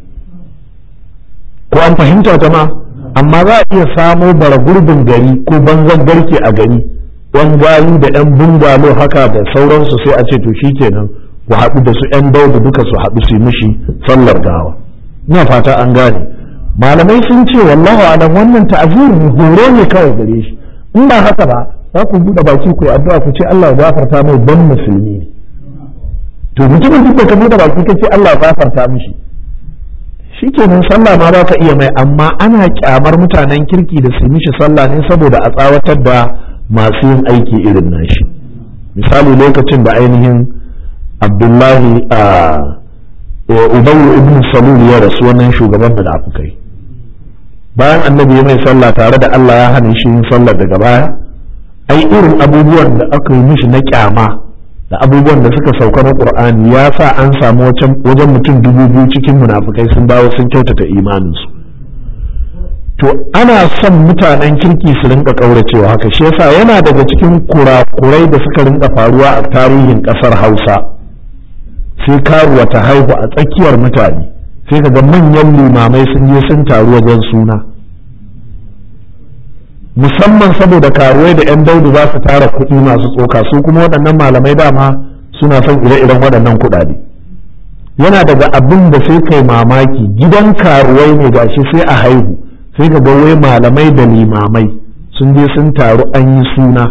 ko an fahimta jama'a amma za a iya samo bara gurbin gari ko banzan garke a gari yan gayu da yan bungalo haka da sauransu sai a ce to kenan ku haɗu da su yan daudu duka su haɗu su yi mishi sallar gawa ina fata an gane malamai sun ce wallahu alam wannan ta'azir ne horo ne kawai gare shi in ba haka ba za ku buɗe baki ku addu'a ku ce Allah ya gafarta mai dan musulmi ne to mutumin duk da ka buɗe baki ka ce Allah ya gafarta mishi shikenan sallah ma za ka iya mai amma ana kyamar mutanen kirki da su mishi sallah ne saboda a tsawatar da masu yin aiki irin nashi misali lokacin da ainihin abdullahi a ubayu ibn salul ya rasu wannan shugaban da afukai bayan annabi ya mai sallah tare da Allah ya hana shi yin sallar daga baya ai irin abubuwan da aka yi mishi na kyama da abubuwan da suka sauka na qur'ani ya sa an samu wajen mutum dubu biyu cikin munafukai sun dawo sun kyautata imaninsu to ana son mutanen kirki su rinka kauracewa haka shi yasa yana daga cikin kurakurai da suka rinka faruwa a tarihin kasar hausa sai karuwa ta haihu a tsakiyar mutane sai kaga manyan limamai sun je sun taru wajen suna musamman saboda karuwai da 'yan daudu za su tara kuɗi masu tsoka su kuma waɗannan malamai dama suna son ire-iren waɗannan kuɗaɗe yana daga abin da sai kai mamaki gidan karuwai ne gashi sai a haihu sai ga wai malamai da limamai sun je sun taru an yi suna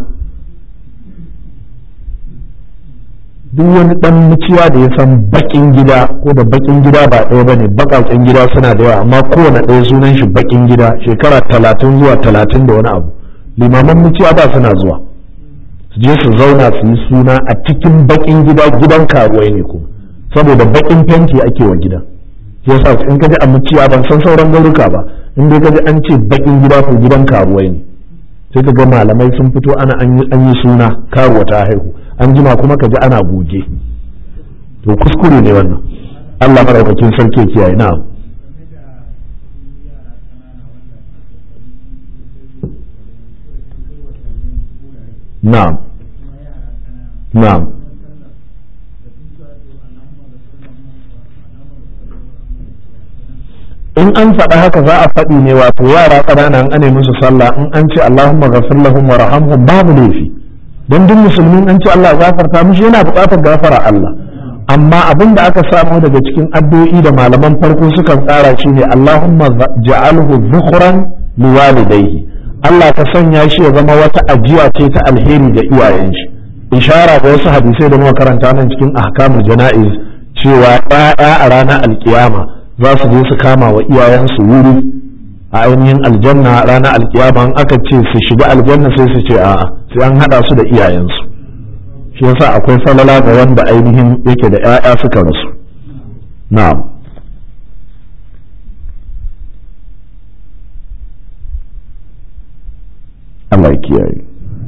duk wani dan muciya da ya san bakin gida ko da bakin gida ba ɗaya bane bakaken gida suna da yawa amma kowane ɗaya sunan shi bakin gida shekara talatin zuwa talatin da wani abu limaman muciya ba suna zuwa su je su zauna su yi suna a cikin bakin gida gidan karuwai ne kuma saboda bakin fenti ake wa gidan yasa in kaji a muciya ban san sauran garuka ba in dai kaji an ce bakin gida ko gidan karuwai ne sai ka ga malamai sun fito ana an yi suna karuwa ta haihu an jima kuma ka ji ana goge to kuskure ne wannan Allah maraukakin sarki kiyaye na na'am na'am in an faɗa haka za a faɗi ne wato yara ƙanana an ane musu sallah in an ce Allahumma ghafir lahum wa rahamhum babu laifi don duk musulmin an ce Allah gafarta mishi yana buƙatar gafara Allah amma abin da aka samu daga cikin addu'o'i da malaman farko sukan tsara shi ne Allahumma ja'alhu dhukhran liwalidayhi Allah ka sanya shi ya zama wata ajiya ce ta alheri ga iyayen shi ishara ga wasu hadisai da muka karanta nan cikin ahkamul jana'iz cewa ɗaya a ranar alkiyama za su je su kama wa iyayensu wuri a ainihin aljanna ranar alkiyama in aka ce su shiga aljanna sai su ce a'a sai an hada su da iyayensu shi yasa akwai falala ga wanda ainihin yake da 'ya'ya suka rasu na'am Allah ya kiyaye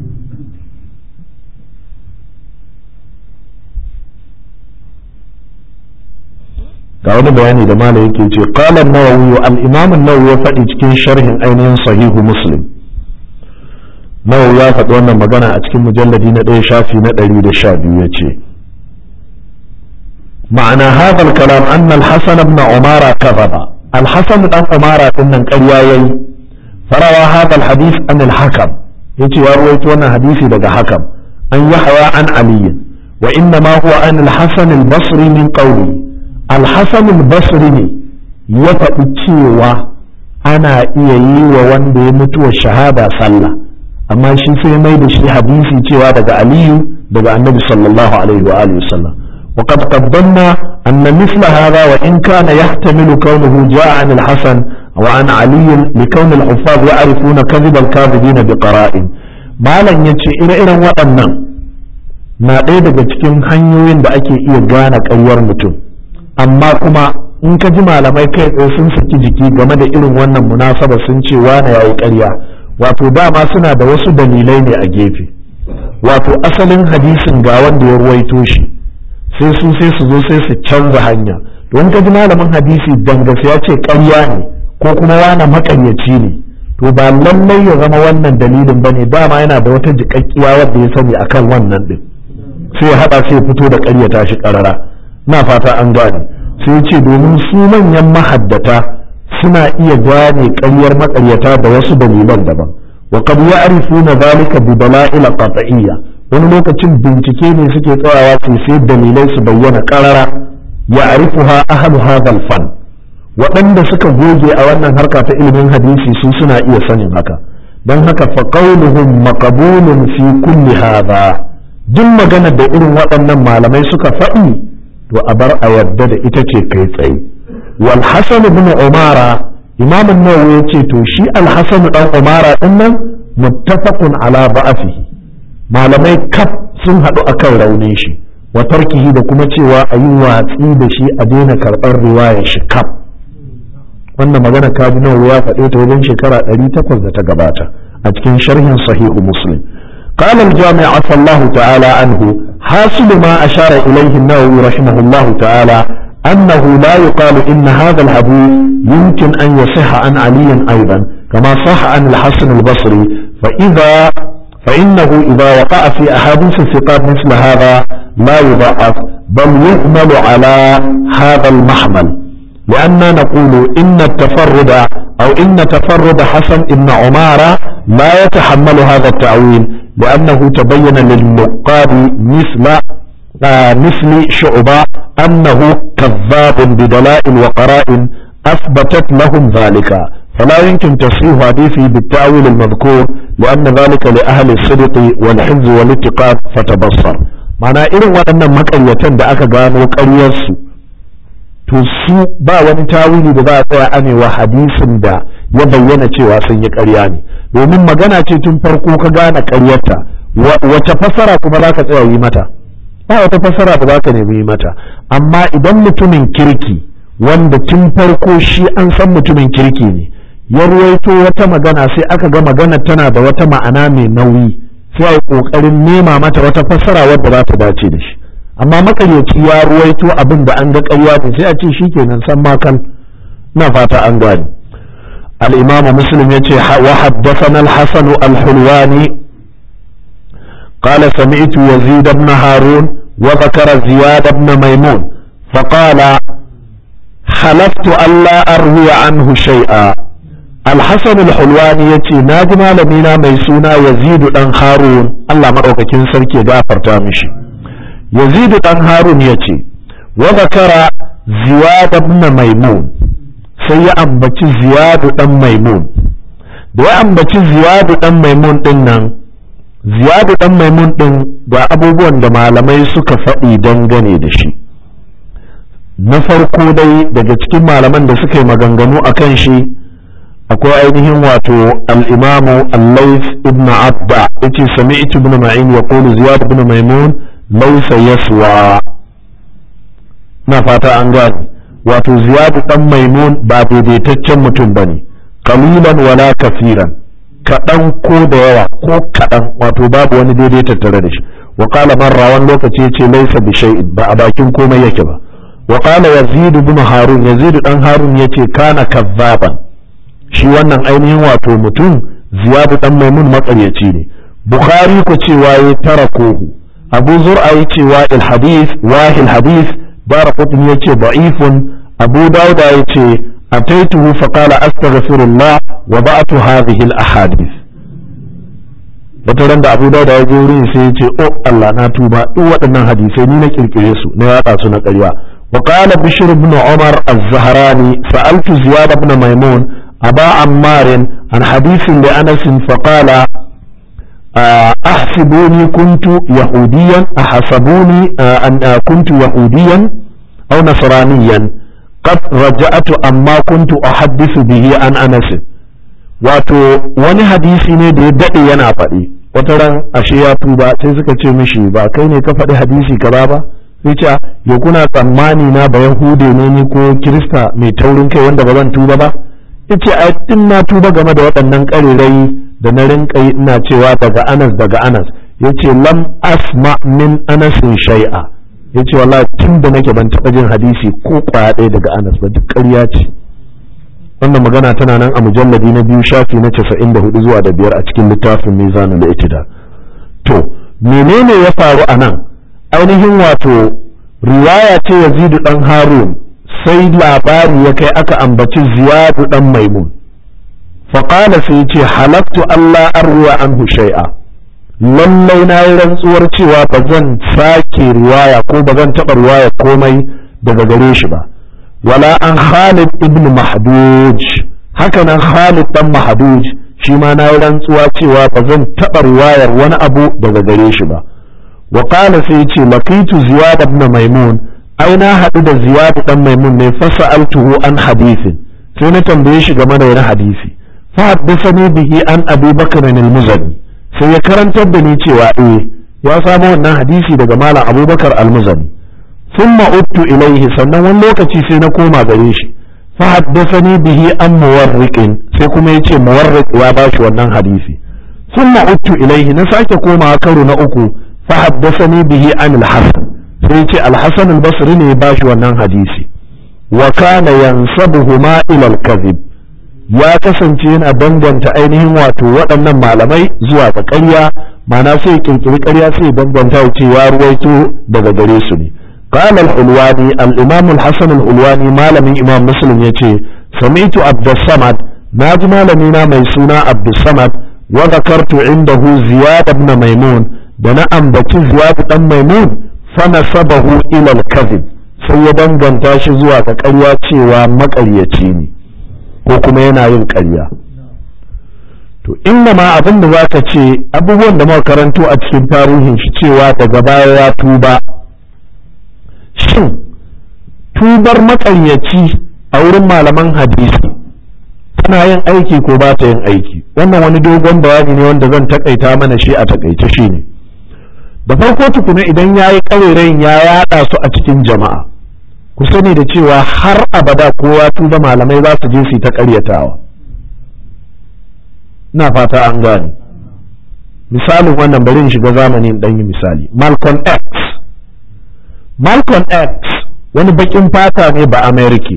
ga wani bayani da malam yake ce qala an-nawawi al-imam an-nawawi ya faɗi cikin sharhin ainihin sahihu muslim nawawi ya faɗi wannan magana a cikin mujalladi na ɗaya shafi na ɗari da sha biyu ya ce ma'ana hadha al-kalam anna al-hasan ibn umara kadhaba al-hasan dan umara din nan ƙarya yayi farawa hadha al-hadith an al-hakam yace ya ruwaito wannan hadisi daga hakam an yahya an ali wa inna ma huwa an al-hasan al-basri min qawli alhassan basri ne ya faɗi cewa ana iya yi wa wanda ya mutuwa shahada sallah amma shi sai mai da shi hadisi cewa daga aliyu daga annabi sallallahu alaihi wa alihi wasallam وقد قدمنا أن مثل هذا وإن كان يحتمل كونه جاء عن الحسن وعن علي لكون الحفاظ يعرفون كذب الكاذبين بقرائن ما لن يتشي إلى إلى وأنا ما daga cikin hanyoyin da ake iya gane ƙaryar mutum amma kuma in ka ji malamai kai tsaye sun saki jiki game da irin wannan munasaba sun ce wane yayi ƙarya wato dama suna da wasu dalilai ne a gefe wato asalin hadisin ga wanda ya ruwaito shi sai su sai su zo sai su canza hanya don ka ji malamin hadisi dangas ya ce ƙarya ne ko kuma wane maƙaryaci ne to ba lallai ya zama wannan dalilin ba ne dama yana da wata jiƙaƙƙiya wadda ya sani akan wannan ɗin sai ya haɗa sai ya fito da ƙaryata shi ƙarara na fata an gane sai ce domin su manyan mahaddata suna iya gane ƙaryar maƙaryata da wasu dalilan daban wa qad ya'rifuna dhalika bi dala'il qat'iyya wani lokacin bincike ne suke tsayawa su sai dalilai su bayyana qarara ya'rifuha ahlu hadha fan waɗanda suka goge a wannan harka ta ilimin hadisi su suna iya sanin haka don haka fa qawluhum maqbulun fi kulli hadha duk maganar da irin waɗannan malamai suka faɗi to a bar a yarda da ita ce kai tsaye wal hasan ibn umara imam an-nawawi yace to shi al hasan dan umara din nan muttafaqun ala ba'afihi malamai kaf sun hadu akan raunin shi wa tarkihi da kuma cewa a yi watsi da shi a daina karɓar riwayar shi kaf wannan magana kaji nawawi ya faɗe ta wajen shekara 800 da ta gabata a cikin sharhin sahihu muslim قال الجامع عفى الله تعالى عنه حاصل ما أشار إليه النووي رحمه الله تعالى أنه لا يقال إن هذا الحديث يمكن أن يصح عن علي أيضا كما صح عن الحسن البصري فإذا فإنه إذا وقع في أحاديث الثقات مثل هذا لا يضعف بل يحمل على هذا المحمل لأننا نقول إن التفرد أو إن تفرد حسن بن عمارة لا يتحمل هذا التأويل لأنه تبين للنقاد مثل آه مثل شعبة أنه كذاب بدلائل وقرائن أثبتت لهم ذلك فلا يمكن تصحيح حديثه بالتأويل المذكور لأن ذلك لأهل الصدق والحفظ والاتقاد فتبصر معنى إذن وأن مكرية da aka gano ƙaryarsu to su ba wani tawili da za a tsaya ane wa hadisin da ya bayyana cewa sun yi ƙarya ne domin magana ce tun farko ka gane ƙaryarta wace fassara kuma za ka tsaya yi mata ba wata fassara da za ka nemi yi mata amma idan mutumin kirki wanda tun farko shi an san mutumin kirki ne ya ruwaito wata magana sai aka ga magana tana da wata ma'ana mai nauyi sai a yi ƙoƙarin nema mata wata fassara wadda za ta dace da shi amma makaryaci ya ruwaito abin da an ga ƙarya ne sai a ce shi kenan san makal na fata an gani الإمام مسلم يتي وحدثنا الحسن الحلواني قال سمعت يزيد بن هارون وذكر زياد بن ميمون فقال حلفت ألا أروي عنه شيئا الحسن الحلواني يتي ناجم لمينا ميسونا يزيد بن هارون الله مرأوك كنسر كي غافر تامشي يزيد بن هارون يتي وذكر زياد بن ميمون sai ya ambaci ziyadu dan maimun da ya ambaci ziyadu dan maimun din nan ziyadu dan maimun din ga abubuwan da malamai suka faɗi dangane da shi na farko dai daga cikin malaman da suka yi maganganu a kan shi akwai ainihin wato al'imamu allaif ibn abda yace sami'tu ibn ma'in ya qulu ziyad ibn maimun laysa yaswa na fata an gane wato ziyadu dan maimun ba daidaitaccen mutum bane qalilan wala kafiran kaɗan ko da yawa ko kaɗan wato babu wani daidai tattare da shi wa qala marra wani lokaci yace laysa bi shay'in ba a bakin komai yake ba wa qala yazid ibn harun yazid dan harun yace kana kazzaban shi wannan ainihin wato mutum ziyadu dan maimun matsaryaci ne bukhari ko cewa ya tarakohu abu zur'a ya cewa il hadith wahil hadith dara kutun ya ce da'ifun abu dauda ya ce ataituhu faqala astaghfirullah wa ba'atu hadhihi al ahadith wata ran da abu dauda ya je wurin sai ya ce oh Allah na tuba duk waɗannan hadisai ni na kirkire su na yaɗa su na ƙarya wa qala bishr ibn umar az-zahrani sa'altu ziyad ibn maimun aba ammar an hadithin li anas faqala أحسبوني كنت يهوديا أحسبوني أن كنت يهوديا أو نصرانيا قد رجعت أما كنت أحدث به عن أنس wato wani hadisi ne da ya daɗe yana faɗi wata ran ashe ya tuba sai suka ce mishi ba kai ne ka faɗi hadisi kaza ba sai ce ya kuna tsammani na ba yahude ne ni ko kirista mai taurin kai wanda ba zan tuba ba yace a tun na tuba game da waɗannan ƙarirai da na rinka yi ina cewa daga anas daga anas yace lam asma min anasin shay'a yace wallahi tun da nake ban taɓa jin hadisi ko kwaya ɗaya daga anas ba duk ƙarya ce wannan magana tana nan a mujalladi na biyu shafi na casa'in da hudu zuwa da biyar a cikin littafin mizanul da itida to menene ya faru a nan ainihin wato riwaya ce yazidu dan harun sai labari ya kai aka ambaci ziyadu dan maimun faƙala sai ce halaktu Allah arwa anhu shay'a lallai na yi rantsuwar cewa ba zan sake riwaya ko ba zan taɓa riwaya komai daga gare shi ba wala an Khalid ibn Mahduj haka nan Khalid dan Mahduj shi ma na yi rantsuwa cewa ba zan taɓa riwayar wani abu daga gare shi ba wa qala sai ce laqitu ziyad ibn maimun ai na haɗu da ziyad dan maimun ne fasa'altuhu an hadisin sai na tambaye shi game da wani hadisi fa haddathani bihi an abi bakr al-muzani sai ya karantar da ni cewa eh ya samu wannan hadisi daga malam abubakar al-muzani thumma uttu ilaihi sannan wani lokaci sai na koma gare shi fa haddathani bihi an muwarriqin sai kuma yace muwarriq ya bashi wannan hadisi thumma uttu ilaihi na sake koma karo na uku fa haddathani bihi an al-hasan sai yace al-hasan al-basri ne ya bashi wannan hadisi wa kana yansabuhuma ila al-kadhib ya kasance yana danganta ainihin wato waɗannan malamai zuwa ga ƙarya ma'ana sai kirkiri ƙarya sai danganta ya ce ya ruwaito daga gare su ne قال الحلواني الإمام الحسن الحلواني ما لم إمام مسلم يتي سمعت عبد الصمد ناجي ما لمينا ميسونا عبد الصمد وذكرت عنده زياد بن ميمون دنا أنبتي زياد بن ميمون فنسبه إلى الكذب sai ya danganta shi zuwa ga ƙarya cewa maƙaryaci ne ko kuma yana yin ƙarya to inda ma abin da za ka ce abubuwan da muka karanto a cikin tarihin shi cewa daga baya ya tuba shin tubar maƙaryaci a wurin malaman hadisi tana yin aiki ko ba ta yin aiki wannan wani dogon bayani ne wanda zan takaita mana shi a takaice shi ne da farko tukuna idan ya yi ƙarerayin ya yaɗa su a cikin jama'a ku sani da cewa har abada kowa tuba malamai za su je su ta ƙaryatawa ina fata an gane misalin wannan bari in shiga zamanin ɗan yi misali Malcolm X Malcolm X wani bakin fata ne ba Amerika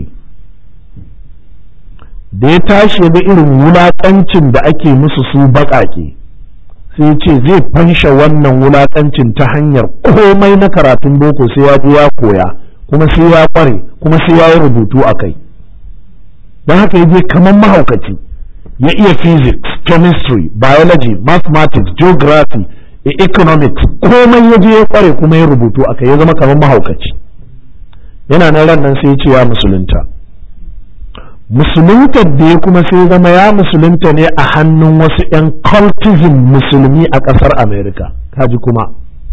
da ya tashi ga irin wulaƙancin da ake musu su baƙaƙe sai ce zai fansha wannan wulaƙancin ta hanyar komai na karatun boko sai ya je ya koya kuma sai ya ƙware kuma sai ya yi rubutu a kai don haka ya je kamar mahaukaci ya iya physics chemistry biology mathematics geography economics komai ya je ya ƙware kuma ya rubutu a kai ya zama kamar mahaukaci yana nan ran nan sai ya ce ya musulunta musuluntar da ya kuma sai zama ya musulunta ne a hannun wasu 'yan cultism musulmi a ƙasar america kaji kuma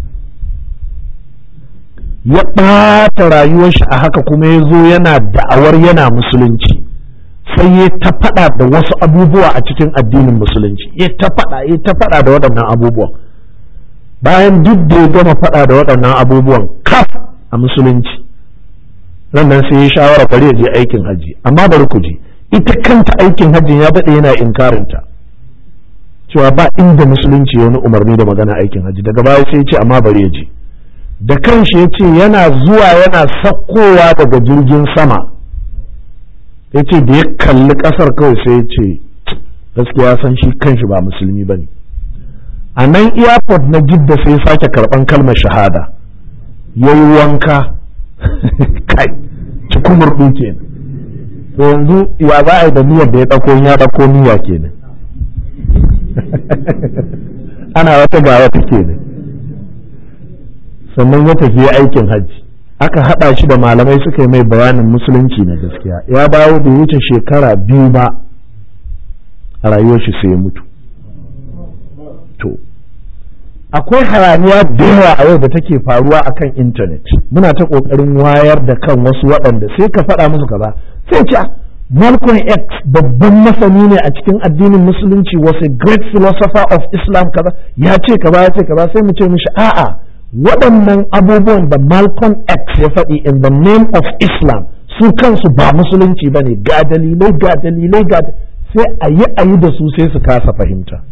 ya ɓata rayuwar shi a haka kuma ya zo yana da'awar yana musulunci sai ya ta faɗa da wasu abubuwa a cikin addinin musulunci ya ta faɗa ya ta faɗa da waɗannan abubuwan bayan duk da ya gama faɗa da waɗannan abubuwan kaf a musulunci nan nan sai ya shawara bari ya je aikin hajji amma bari ku ji ita kanta aikin hajjin ya daɗe yana inkarinta cewa ba inda musulunci ya wani umarni da magana aikin hajji daga baya sai ya ce amma bari ya je da kanshi ya ce yana zuwa yana sakkowa daga jirgin sama ya ce da ya kalli ƙasar kawai sai ya ce gaskiya san shi kanshi ba musulmi ba ne a nan airport na jidda sai ya sake karɓan kalmar shahada ya yi wanka kai cikin murɗu kenan to yanzu ya za a yi da niyyar da ya ɗauko ya ɗauko niyya kenan ana wata ga wata kenan sannan ya tafi aikin hajji aka haɗa shi da malamai suka yi mai bayanin musulunci na gaskiya ya dawo da wuce shekara biyu ba a rayuwar shi sai ya mutu to akwai hayaniya da yawa a yau da take faruwa akan intanet muna ta kokarin wayar da kan wasu waɗanda sai ka faɗa musu kaza sai ce Malcolm X babban masani ne a cikin addinin musulunci was a great philosopher of Islam kaza ya ce kaza ya ce kaza sai mu ce mishi a'a waɗannan abubuwan da Malcolm X ya faɗi in the name of Islam su kansu ba musulunci ba ne ga dalilai ga dalilai ga sai a yi a yi da su sai su kasa fahimta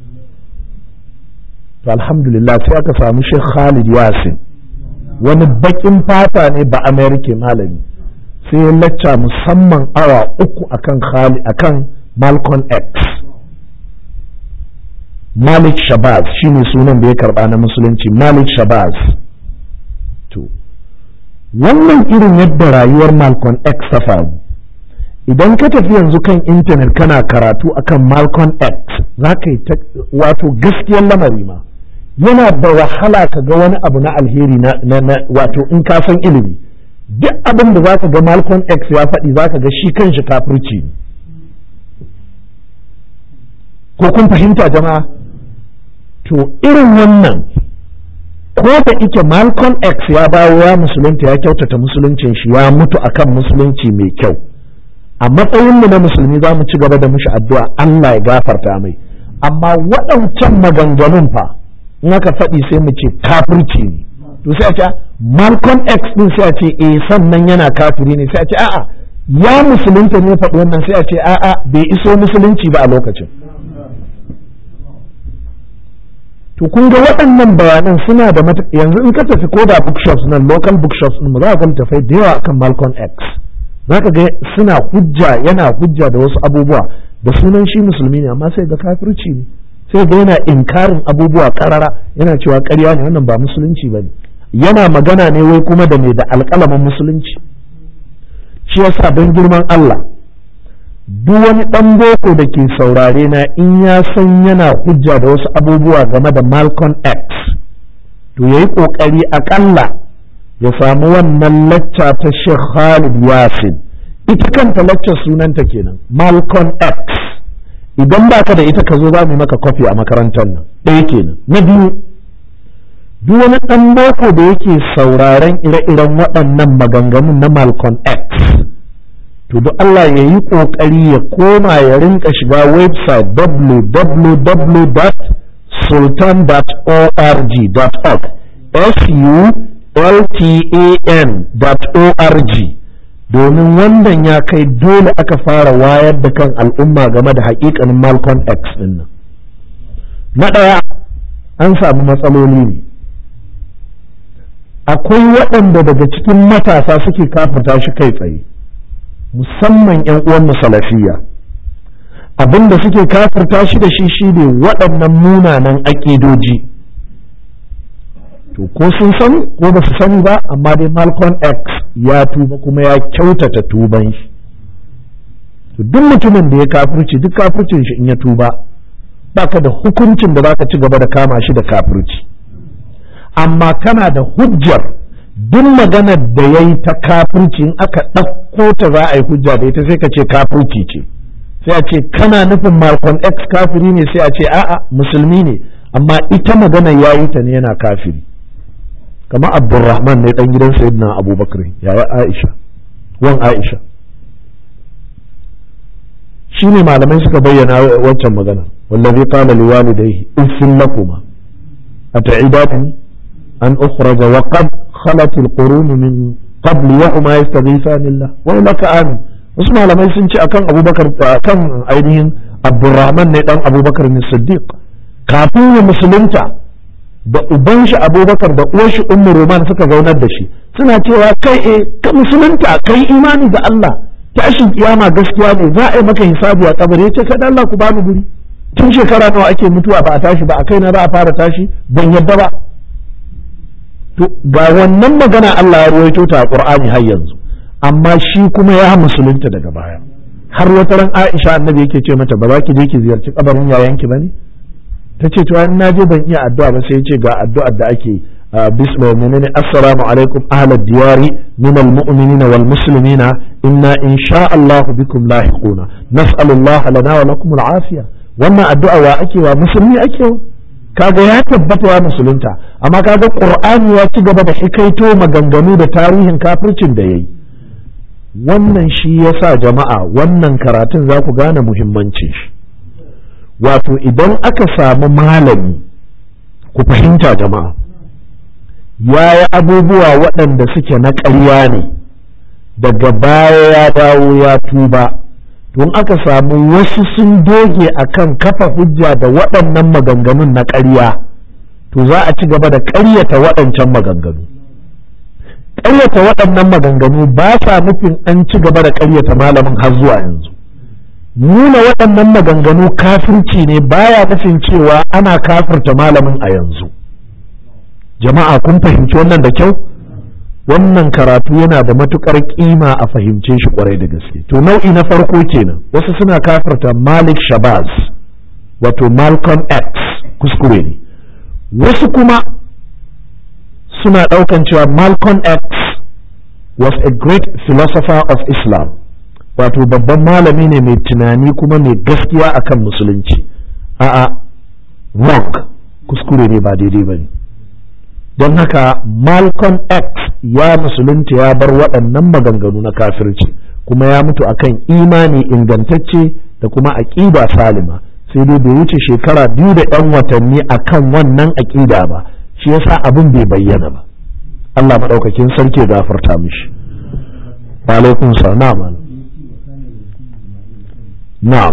to alhamdulillah sai aka samu Sheikh Khalid Yasin wani bakin fata ne ba Amerika malami sai ya lacca musamman awa uku akan Khalid akan Malcolm X Malik Shabazz shine sunan da ya karba na musulunci Malik Shabazz to wannan irin yadda rayuwar Malcolm X ta faru idan ka tafi yanzu kan intanet kana karatu akan Malcolm X za ka yi wato gaskiyar lamari ma yana da wahala ka ga wani abu na alheri na, wato in ka san ilimi duk abin da za ka ga Malcolm X ya faɗi za ka ga shi kanshi kafirci ne ko kun fahimta jama'a to irin wannan ko da ike Malcolm X ya bawo ya musulunta ya kyautata musuluncin shi ya mutu akan musulunci mai kyau a matsayinmu na musulmi za mu ci gaba da mushi addu'a Allah ya gafarta mai amma waɗancan maganganun fa in aka faɗi sai mu ce kafirci ne to sai a ce Malcolm X din sai a ce eh sannan yana kafiri ne sai a ce a'a ya musulunta ne faɗi wannan sai a ce a'a bai iso musulunci ba a lokacin to kun ga waɗannan bayanan suna da mata yanzu in ka tafi ko da bookshops nan local bookshops din za ka ga tafai da yawa akan Malcolm X za ka ga suna hujja yana hujja da wasu abubuwa da sunan shi musulmi ne amma sai ga kafirci ne sai ga yana inkarin abubuwa karara yana cewa ƙarya ne wannan ba musulunci ba ne yana magana ne wai kuma da mai da alƙalamin musulunci shi yasa don girman Allah duk wani ɗan boko da ke saurare na in ya san yana hujja da wasu abubuwa game da Malcolm X to ya yi ƙoƙari aƙalla ya samu wannan lacca ta Sheikh Khalid Yasin ita kanta lacca sunanta kenan Malcolm X idan baka da ita ka zo za mu maka kwafi a makarantar nan ɗaya kenan na biyu duk wani ɗan boko da yake sauraren ire-iren waɗannan maganganun na Malcolm X to duk Allah ya yi ƙoƙari ya koma ya rinka shiga website www.sultan.org.org s-u-l-t-a-n.org domin wannan ya kai dole aka fara wayar da kan al'umma game da haƙiƙanin Malcolm X ɗin nan. Na ɗaya an samu matsaloli ne. Akwai waɗanda daga cikin matasa suke kafata shi kai tsaye. musamman 'yan uwan salafiya abin da suke kafirta shi da shi shine waɗannan munanan aƙidoji to ko sun sani ko ba su sani ba amma dai Malcolm X ya tuba kuma ya kyautata tuban shi to duk mutumin da ya kafirci duk kafircin shi in ya tuba baka da hukuncin da zaka ci gaba da kama shi da kafirci amma kana da hujjar duk maganar da ya yi ta kafirci in aka ɗauko ta za a yi hujja da ita sai ka ce kafirci ce sai a ce kana nufin Malcolm X kafiri ne sai a ce a'a musulmi ne amma ita magana ya yi ta ne yana kafiri kama Abdulrahman ne dan gidan Sayyidina Abubakar yaya Aisha wan Aisha shine malamai suka bayyana waccan magana wallazi qala liwalidayhi uffin lakuma ata'idani an ukhraja wa qad خلت القرون من قبل وهما يستغيثان الله ولك آمن wasu malamai sun ce akan abubakar akan ainihin abdurrahman ne dan abubakar ne siddiq kafin ya musulunta da uban shi abubakar da uwar shi ummu roman suka zaunar da shi suna cewa kai e ka musulunta kai imani da Allah tashin kiyama gaskiya ne za a yi maka hisabi a kabari yace kada Allah ku bani guri tun shekara nawa ake mutuwa ba a tashi ba a kai na za a fara tashi ban yadda ba to ga wannan magana Allah ya ruwaito ta a Qur'ani har yanzu amma shi kuma ya musulunta daga baya har wata ran Aisha annabi yake ce mata ba za ki je ki ziyarci kabarin yayanki bane ta ce to in naje ban iya addu'a ba sai ya ce ga addu'ar da ake bismillah menene assalamu alaikum ahlad diyari min almu'minina wal muslimina inna insha Allah bikum lahiquna nas'alullah lana wa lakum al'afiya wannan addu'a wa ake wa musulmi ake wa kaga ya tabbata ya musulunta amma kaga qur'ani ya ci gaba da hikaito maganganu da tarihin kafircin da yayi wannan shi yasa jama'a wannan karatun za ku gane muhimmancin shi wato idan aka samu malami ku fahimta jama'a ya yi abubuwa waɗanda suke na ƙarya ne daga baya ya dawo ya tuba tun aka samu wasu sun doge akan kafa hujja da waɗannan maganganun na ƙarya to za a ci gaba da ƙaryata waɗancan maganganu ƙaryata waɗannan maganganu ba sa nufin an ci gaba da ƙaryata malamin har zuwa yanzu nuna waɗannan maganganu kafirci ne baya nufin cewa ana kafirta malamin a yanzu jama'a kun fahimci wannan da kyau wannan karatu yana da matukar kima a fahimce shi kwarai da gaske to nau'i na farko kenan wasu suna kafirta malik shabazz wato malcolm x kuskure ne wasu kuma suna ɗaukan cewa malcolm x was a great philosopher of islam wato babban malami ne mai tunani kuma mai gaskiya akan musulunci a'a wrong kuskure ne ba daidai ba ne don haka malcolm x ya musulunta ya bar waɗannan maganganu na kafirci kuma ya mutu akan imani ingantacce da kuma aƙida salima sai dai bai wuce shekara biyu da ɗan watanni akan wannan aƙida ba shi yasa abin bai bayyana ba Allah maɗaukakin sarki gafarta mishi alaikum salam na'am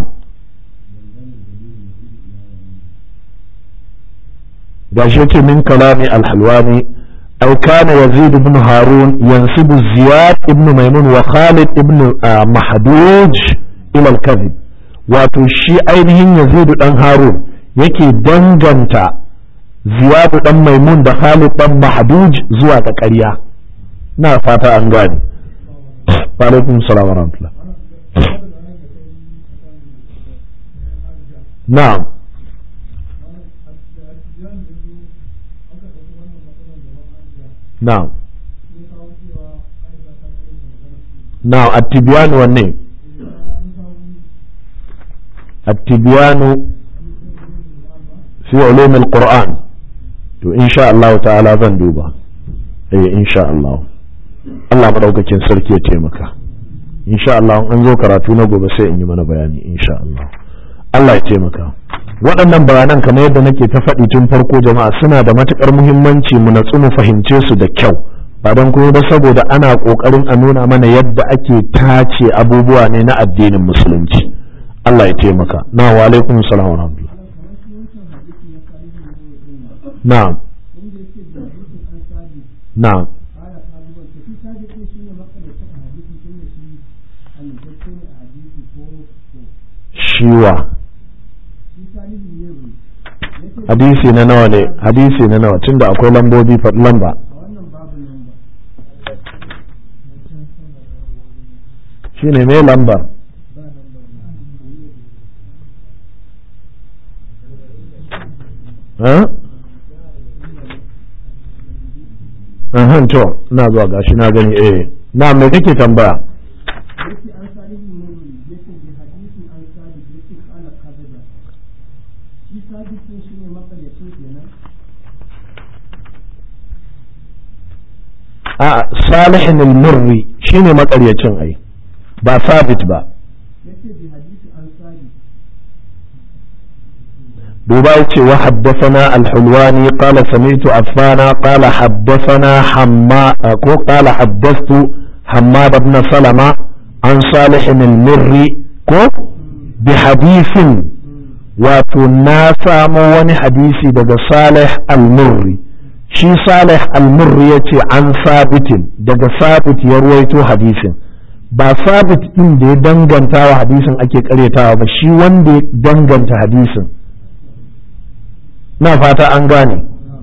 gashi yake min kalami alhalwani أو كان يزيد بن هارون ينسب زياد بن ميمون وخالد بن محدوج إلى الكذب wato shi ainihin yazidu dan harun yake danganta ziyadu dan maimun da khalid dan mahduj zuwa ga ƙarya na fata an gane wa alaikum salam wa rahmatullah na'am na'am na'am at-tibyan wanne at-tibyan fi ulum al-qur'an to insha Allah ta'ala zan duba eh insha Allah Allah madaukakin sarki ya taimaka insha Allah an zo karatu na gobe sai in yi mana bayani insha Allah Allah ya taimaka waɗannan bayanan kamar yadda nake ta faɗi tun farko jama'a suna da matuƙar muhimmanci mu natsu mu fahimce su da kyau ba don kuma ba saboda ana ƙoƙarin a nuna mana yadda ake tace abubuwa ne na addinin musulunci Allah ya taimaka na wa alaikum salam wa rahmatullah na'am na'am shiwa hadisi na nawa ne hadisi na nawa tunda akwai lambobi faɗi lamba shi ne mai lambar Ahan to na zuwa gashi na gani eh na me kake tambaya a salihin al-murri shine makaryacin ai ba sabit ba duba yace wa haddathana al-hulwani qala sami'tu affana qala haddathana hamma ko qala haddathtu hammad ibn salama an salihin al-murri ko bi hadithin wato na samo wani hadisi daga salih al-murri shi salih al-murri ya ce an sabitin daga sabit ya ruwaito hadisin ba sabit din da ya danganta wa hadisin ake karyatawa ba shi wanda ya danganta hadisin na fata an gane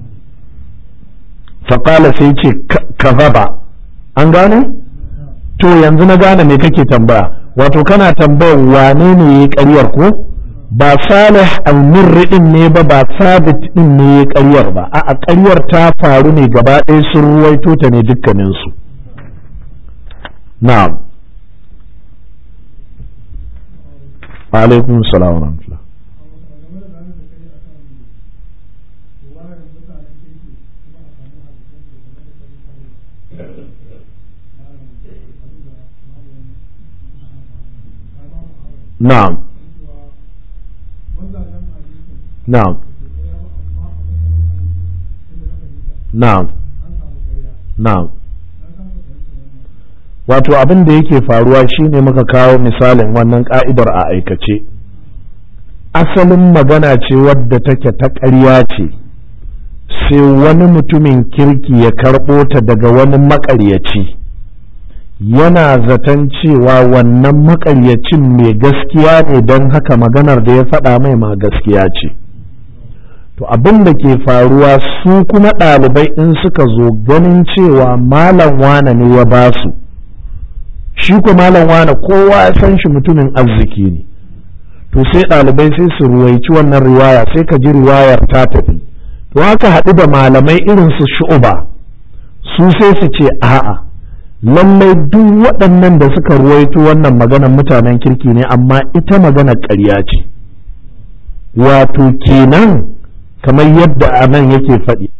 faƙala sai ce kazaba an gane to yanzu na gane me kake tambaya wato kana tambayar wane ne ya karyar ko ba salih al-murri din ne ba ba sabit din ne ya karyar ba a karyar ta faru ne gaba ɗaya sun ruwaito ta ne dukkaninsu na'am alaikum salam wa rahmatullah na'am na'am na'am na'am wato abin da yake faruwa shine muka kawo misalin wannan ka'idar a aikace asalin magana ce wadda take ta ƙarya ce sai wani mutumin kirki ya karɓo ta daga wani maƙaryaci yana zaton cewa wannan maƙaryacin mai gaskiya ne don haka maganar da ya faɗa mai ma gaskiya ce to abin da ke faruwa su kuma ɗalibai in suka zo ganin cewa malam wane ne ya ba su shi ko malam wane kowa ya san shi mutumin arziki ne to sai ɗalibai sai su ruwaici wannan riwaya sai ka ji riwayar ta tafi to haka haɗu da malamai irin su shu'uba su sai su ce a'a lallai duk waɗannan da suka ruwaito wannan maganar mutanen kirki ne amma ita maganar ƙarya ce wato kenan kamar yadda anan yake faɗi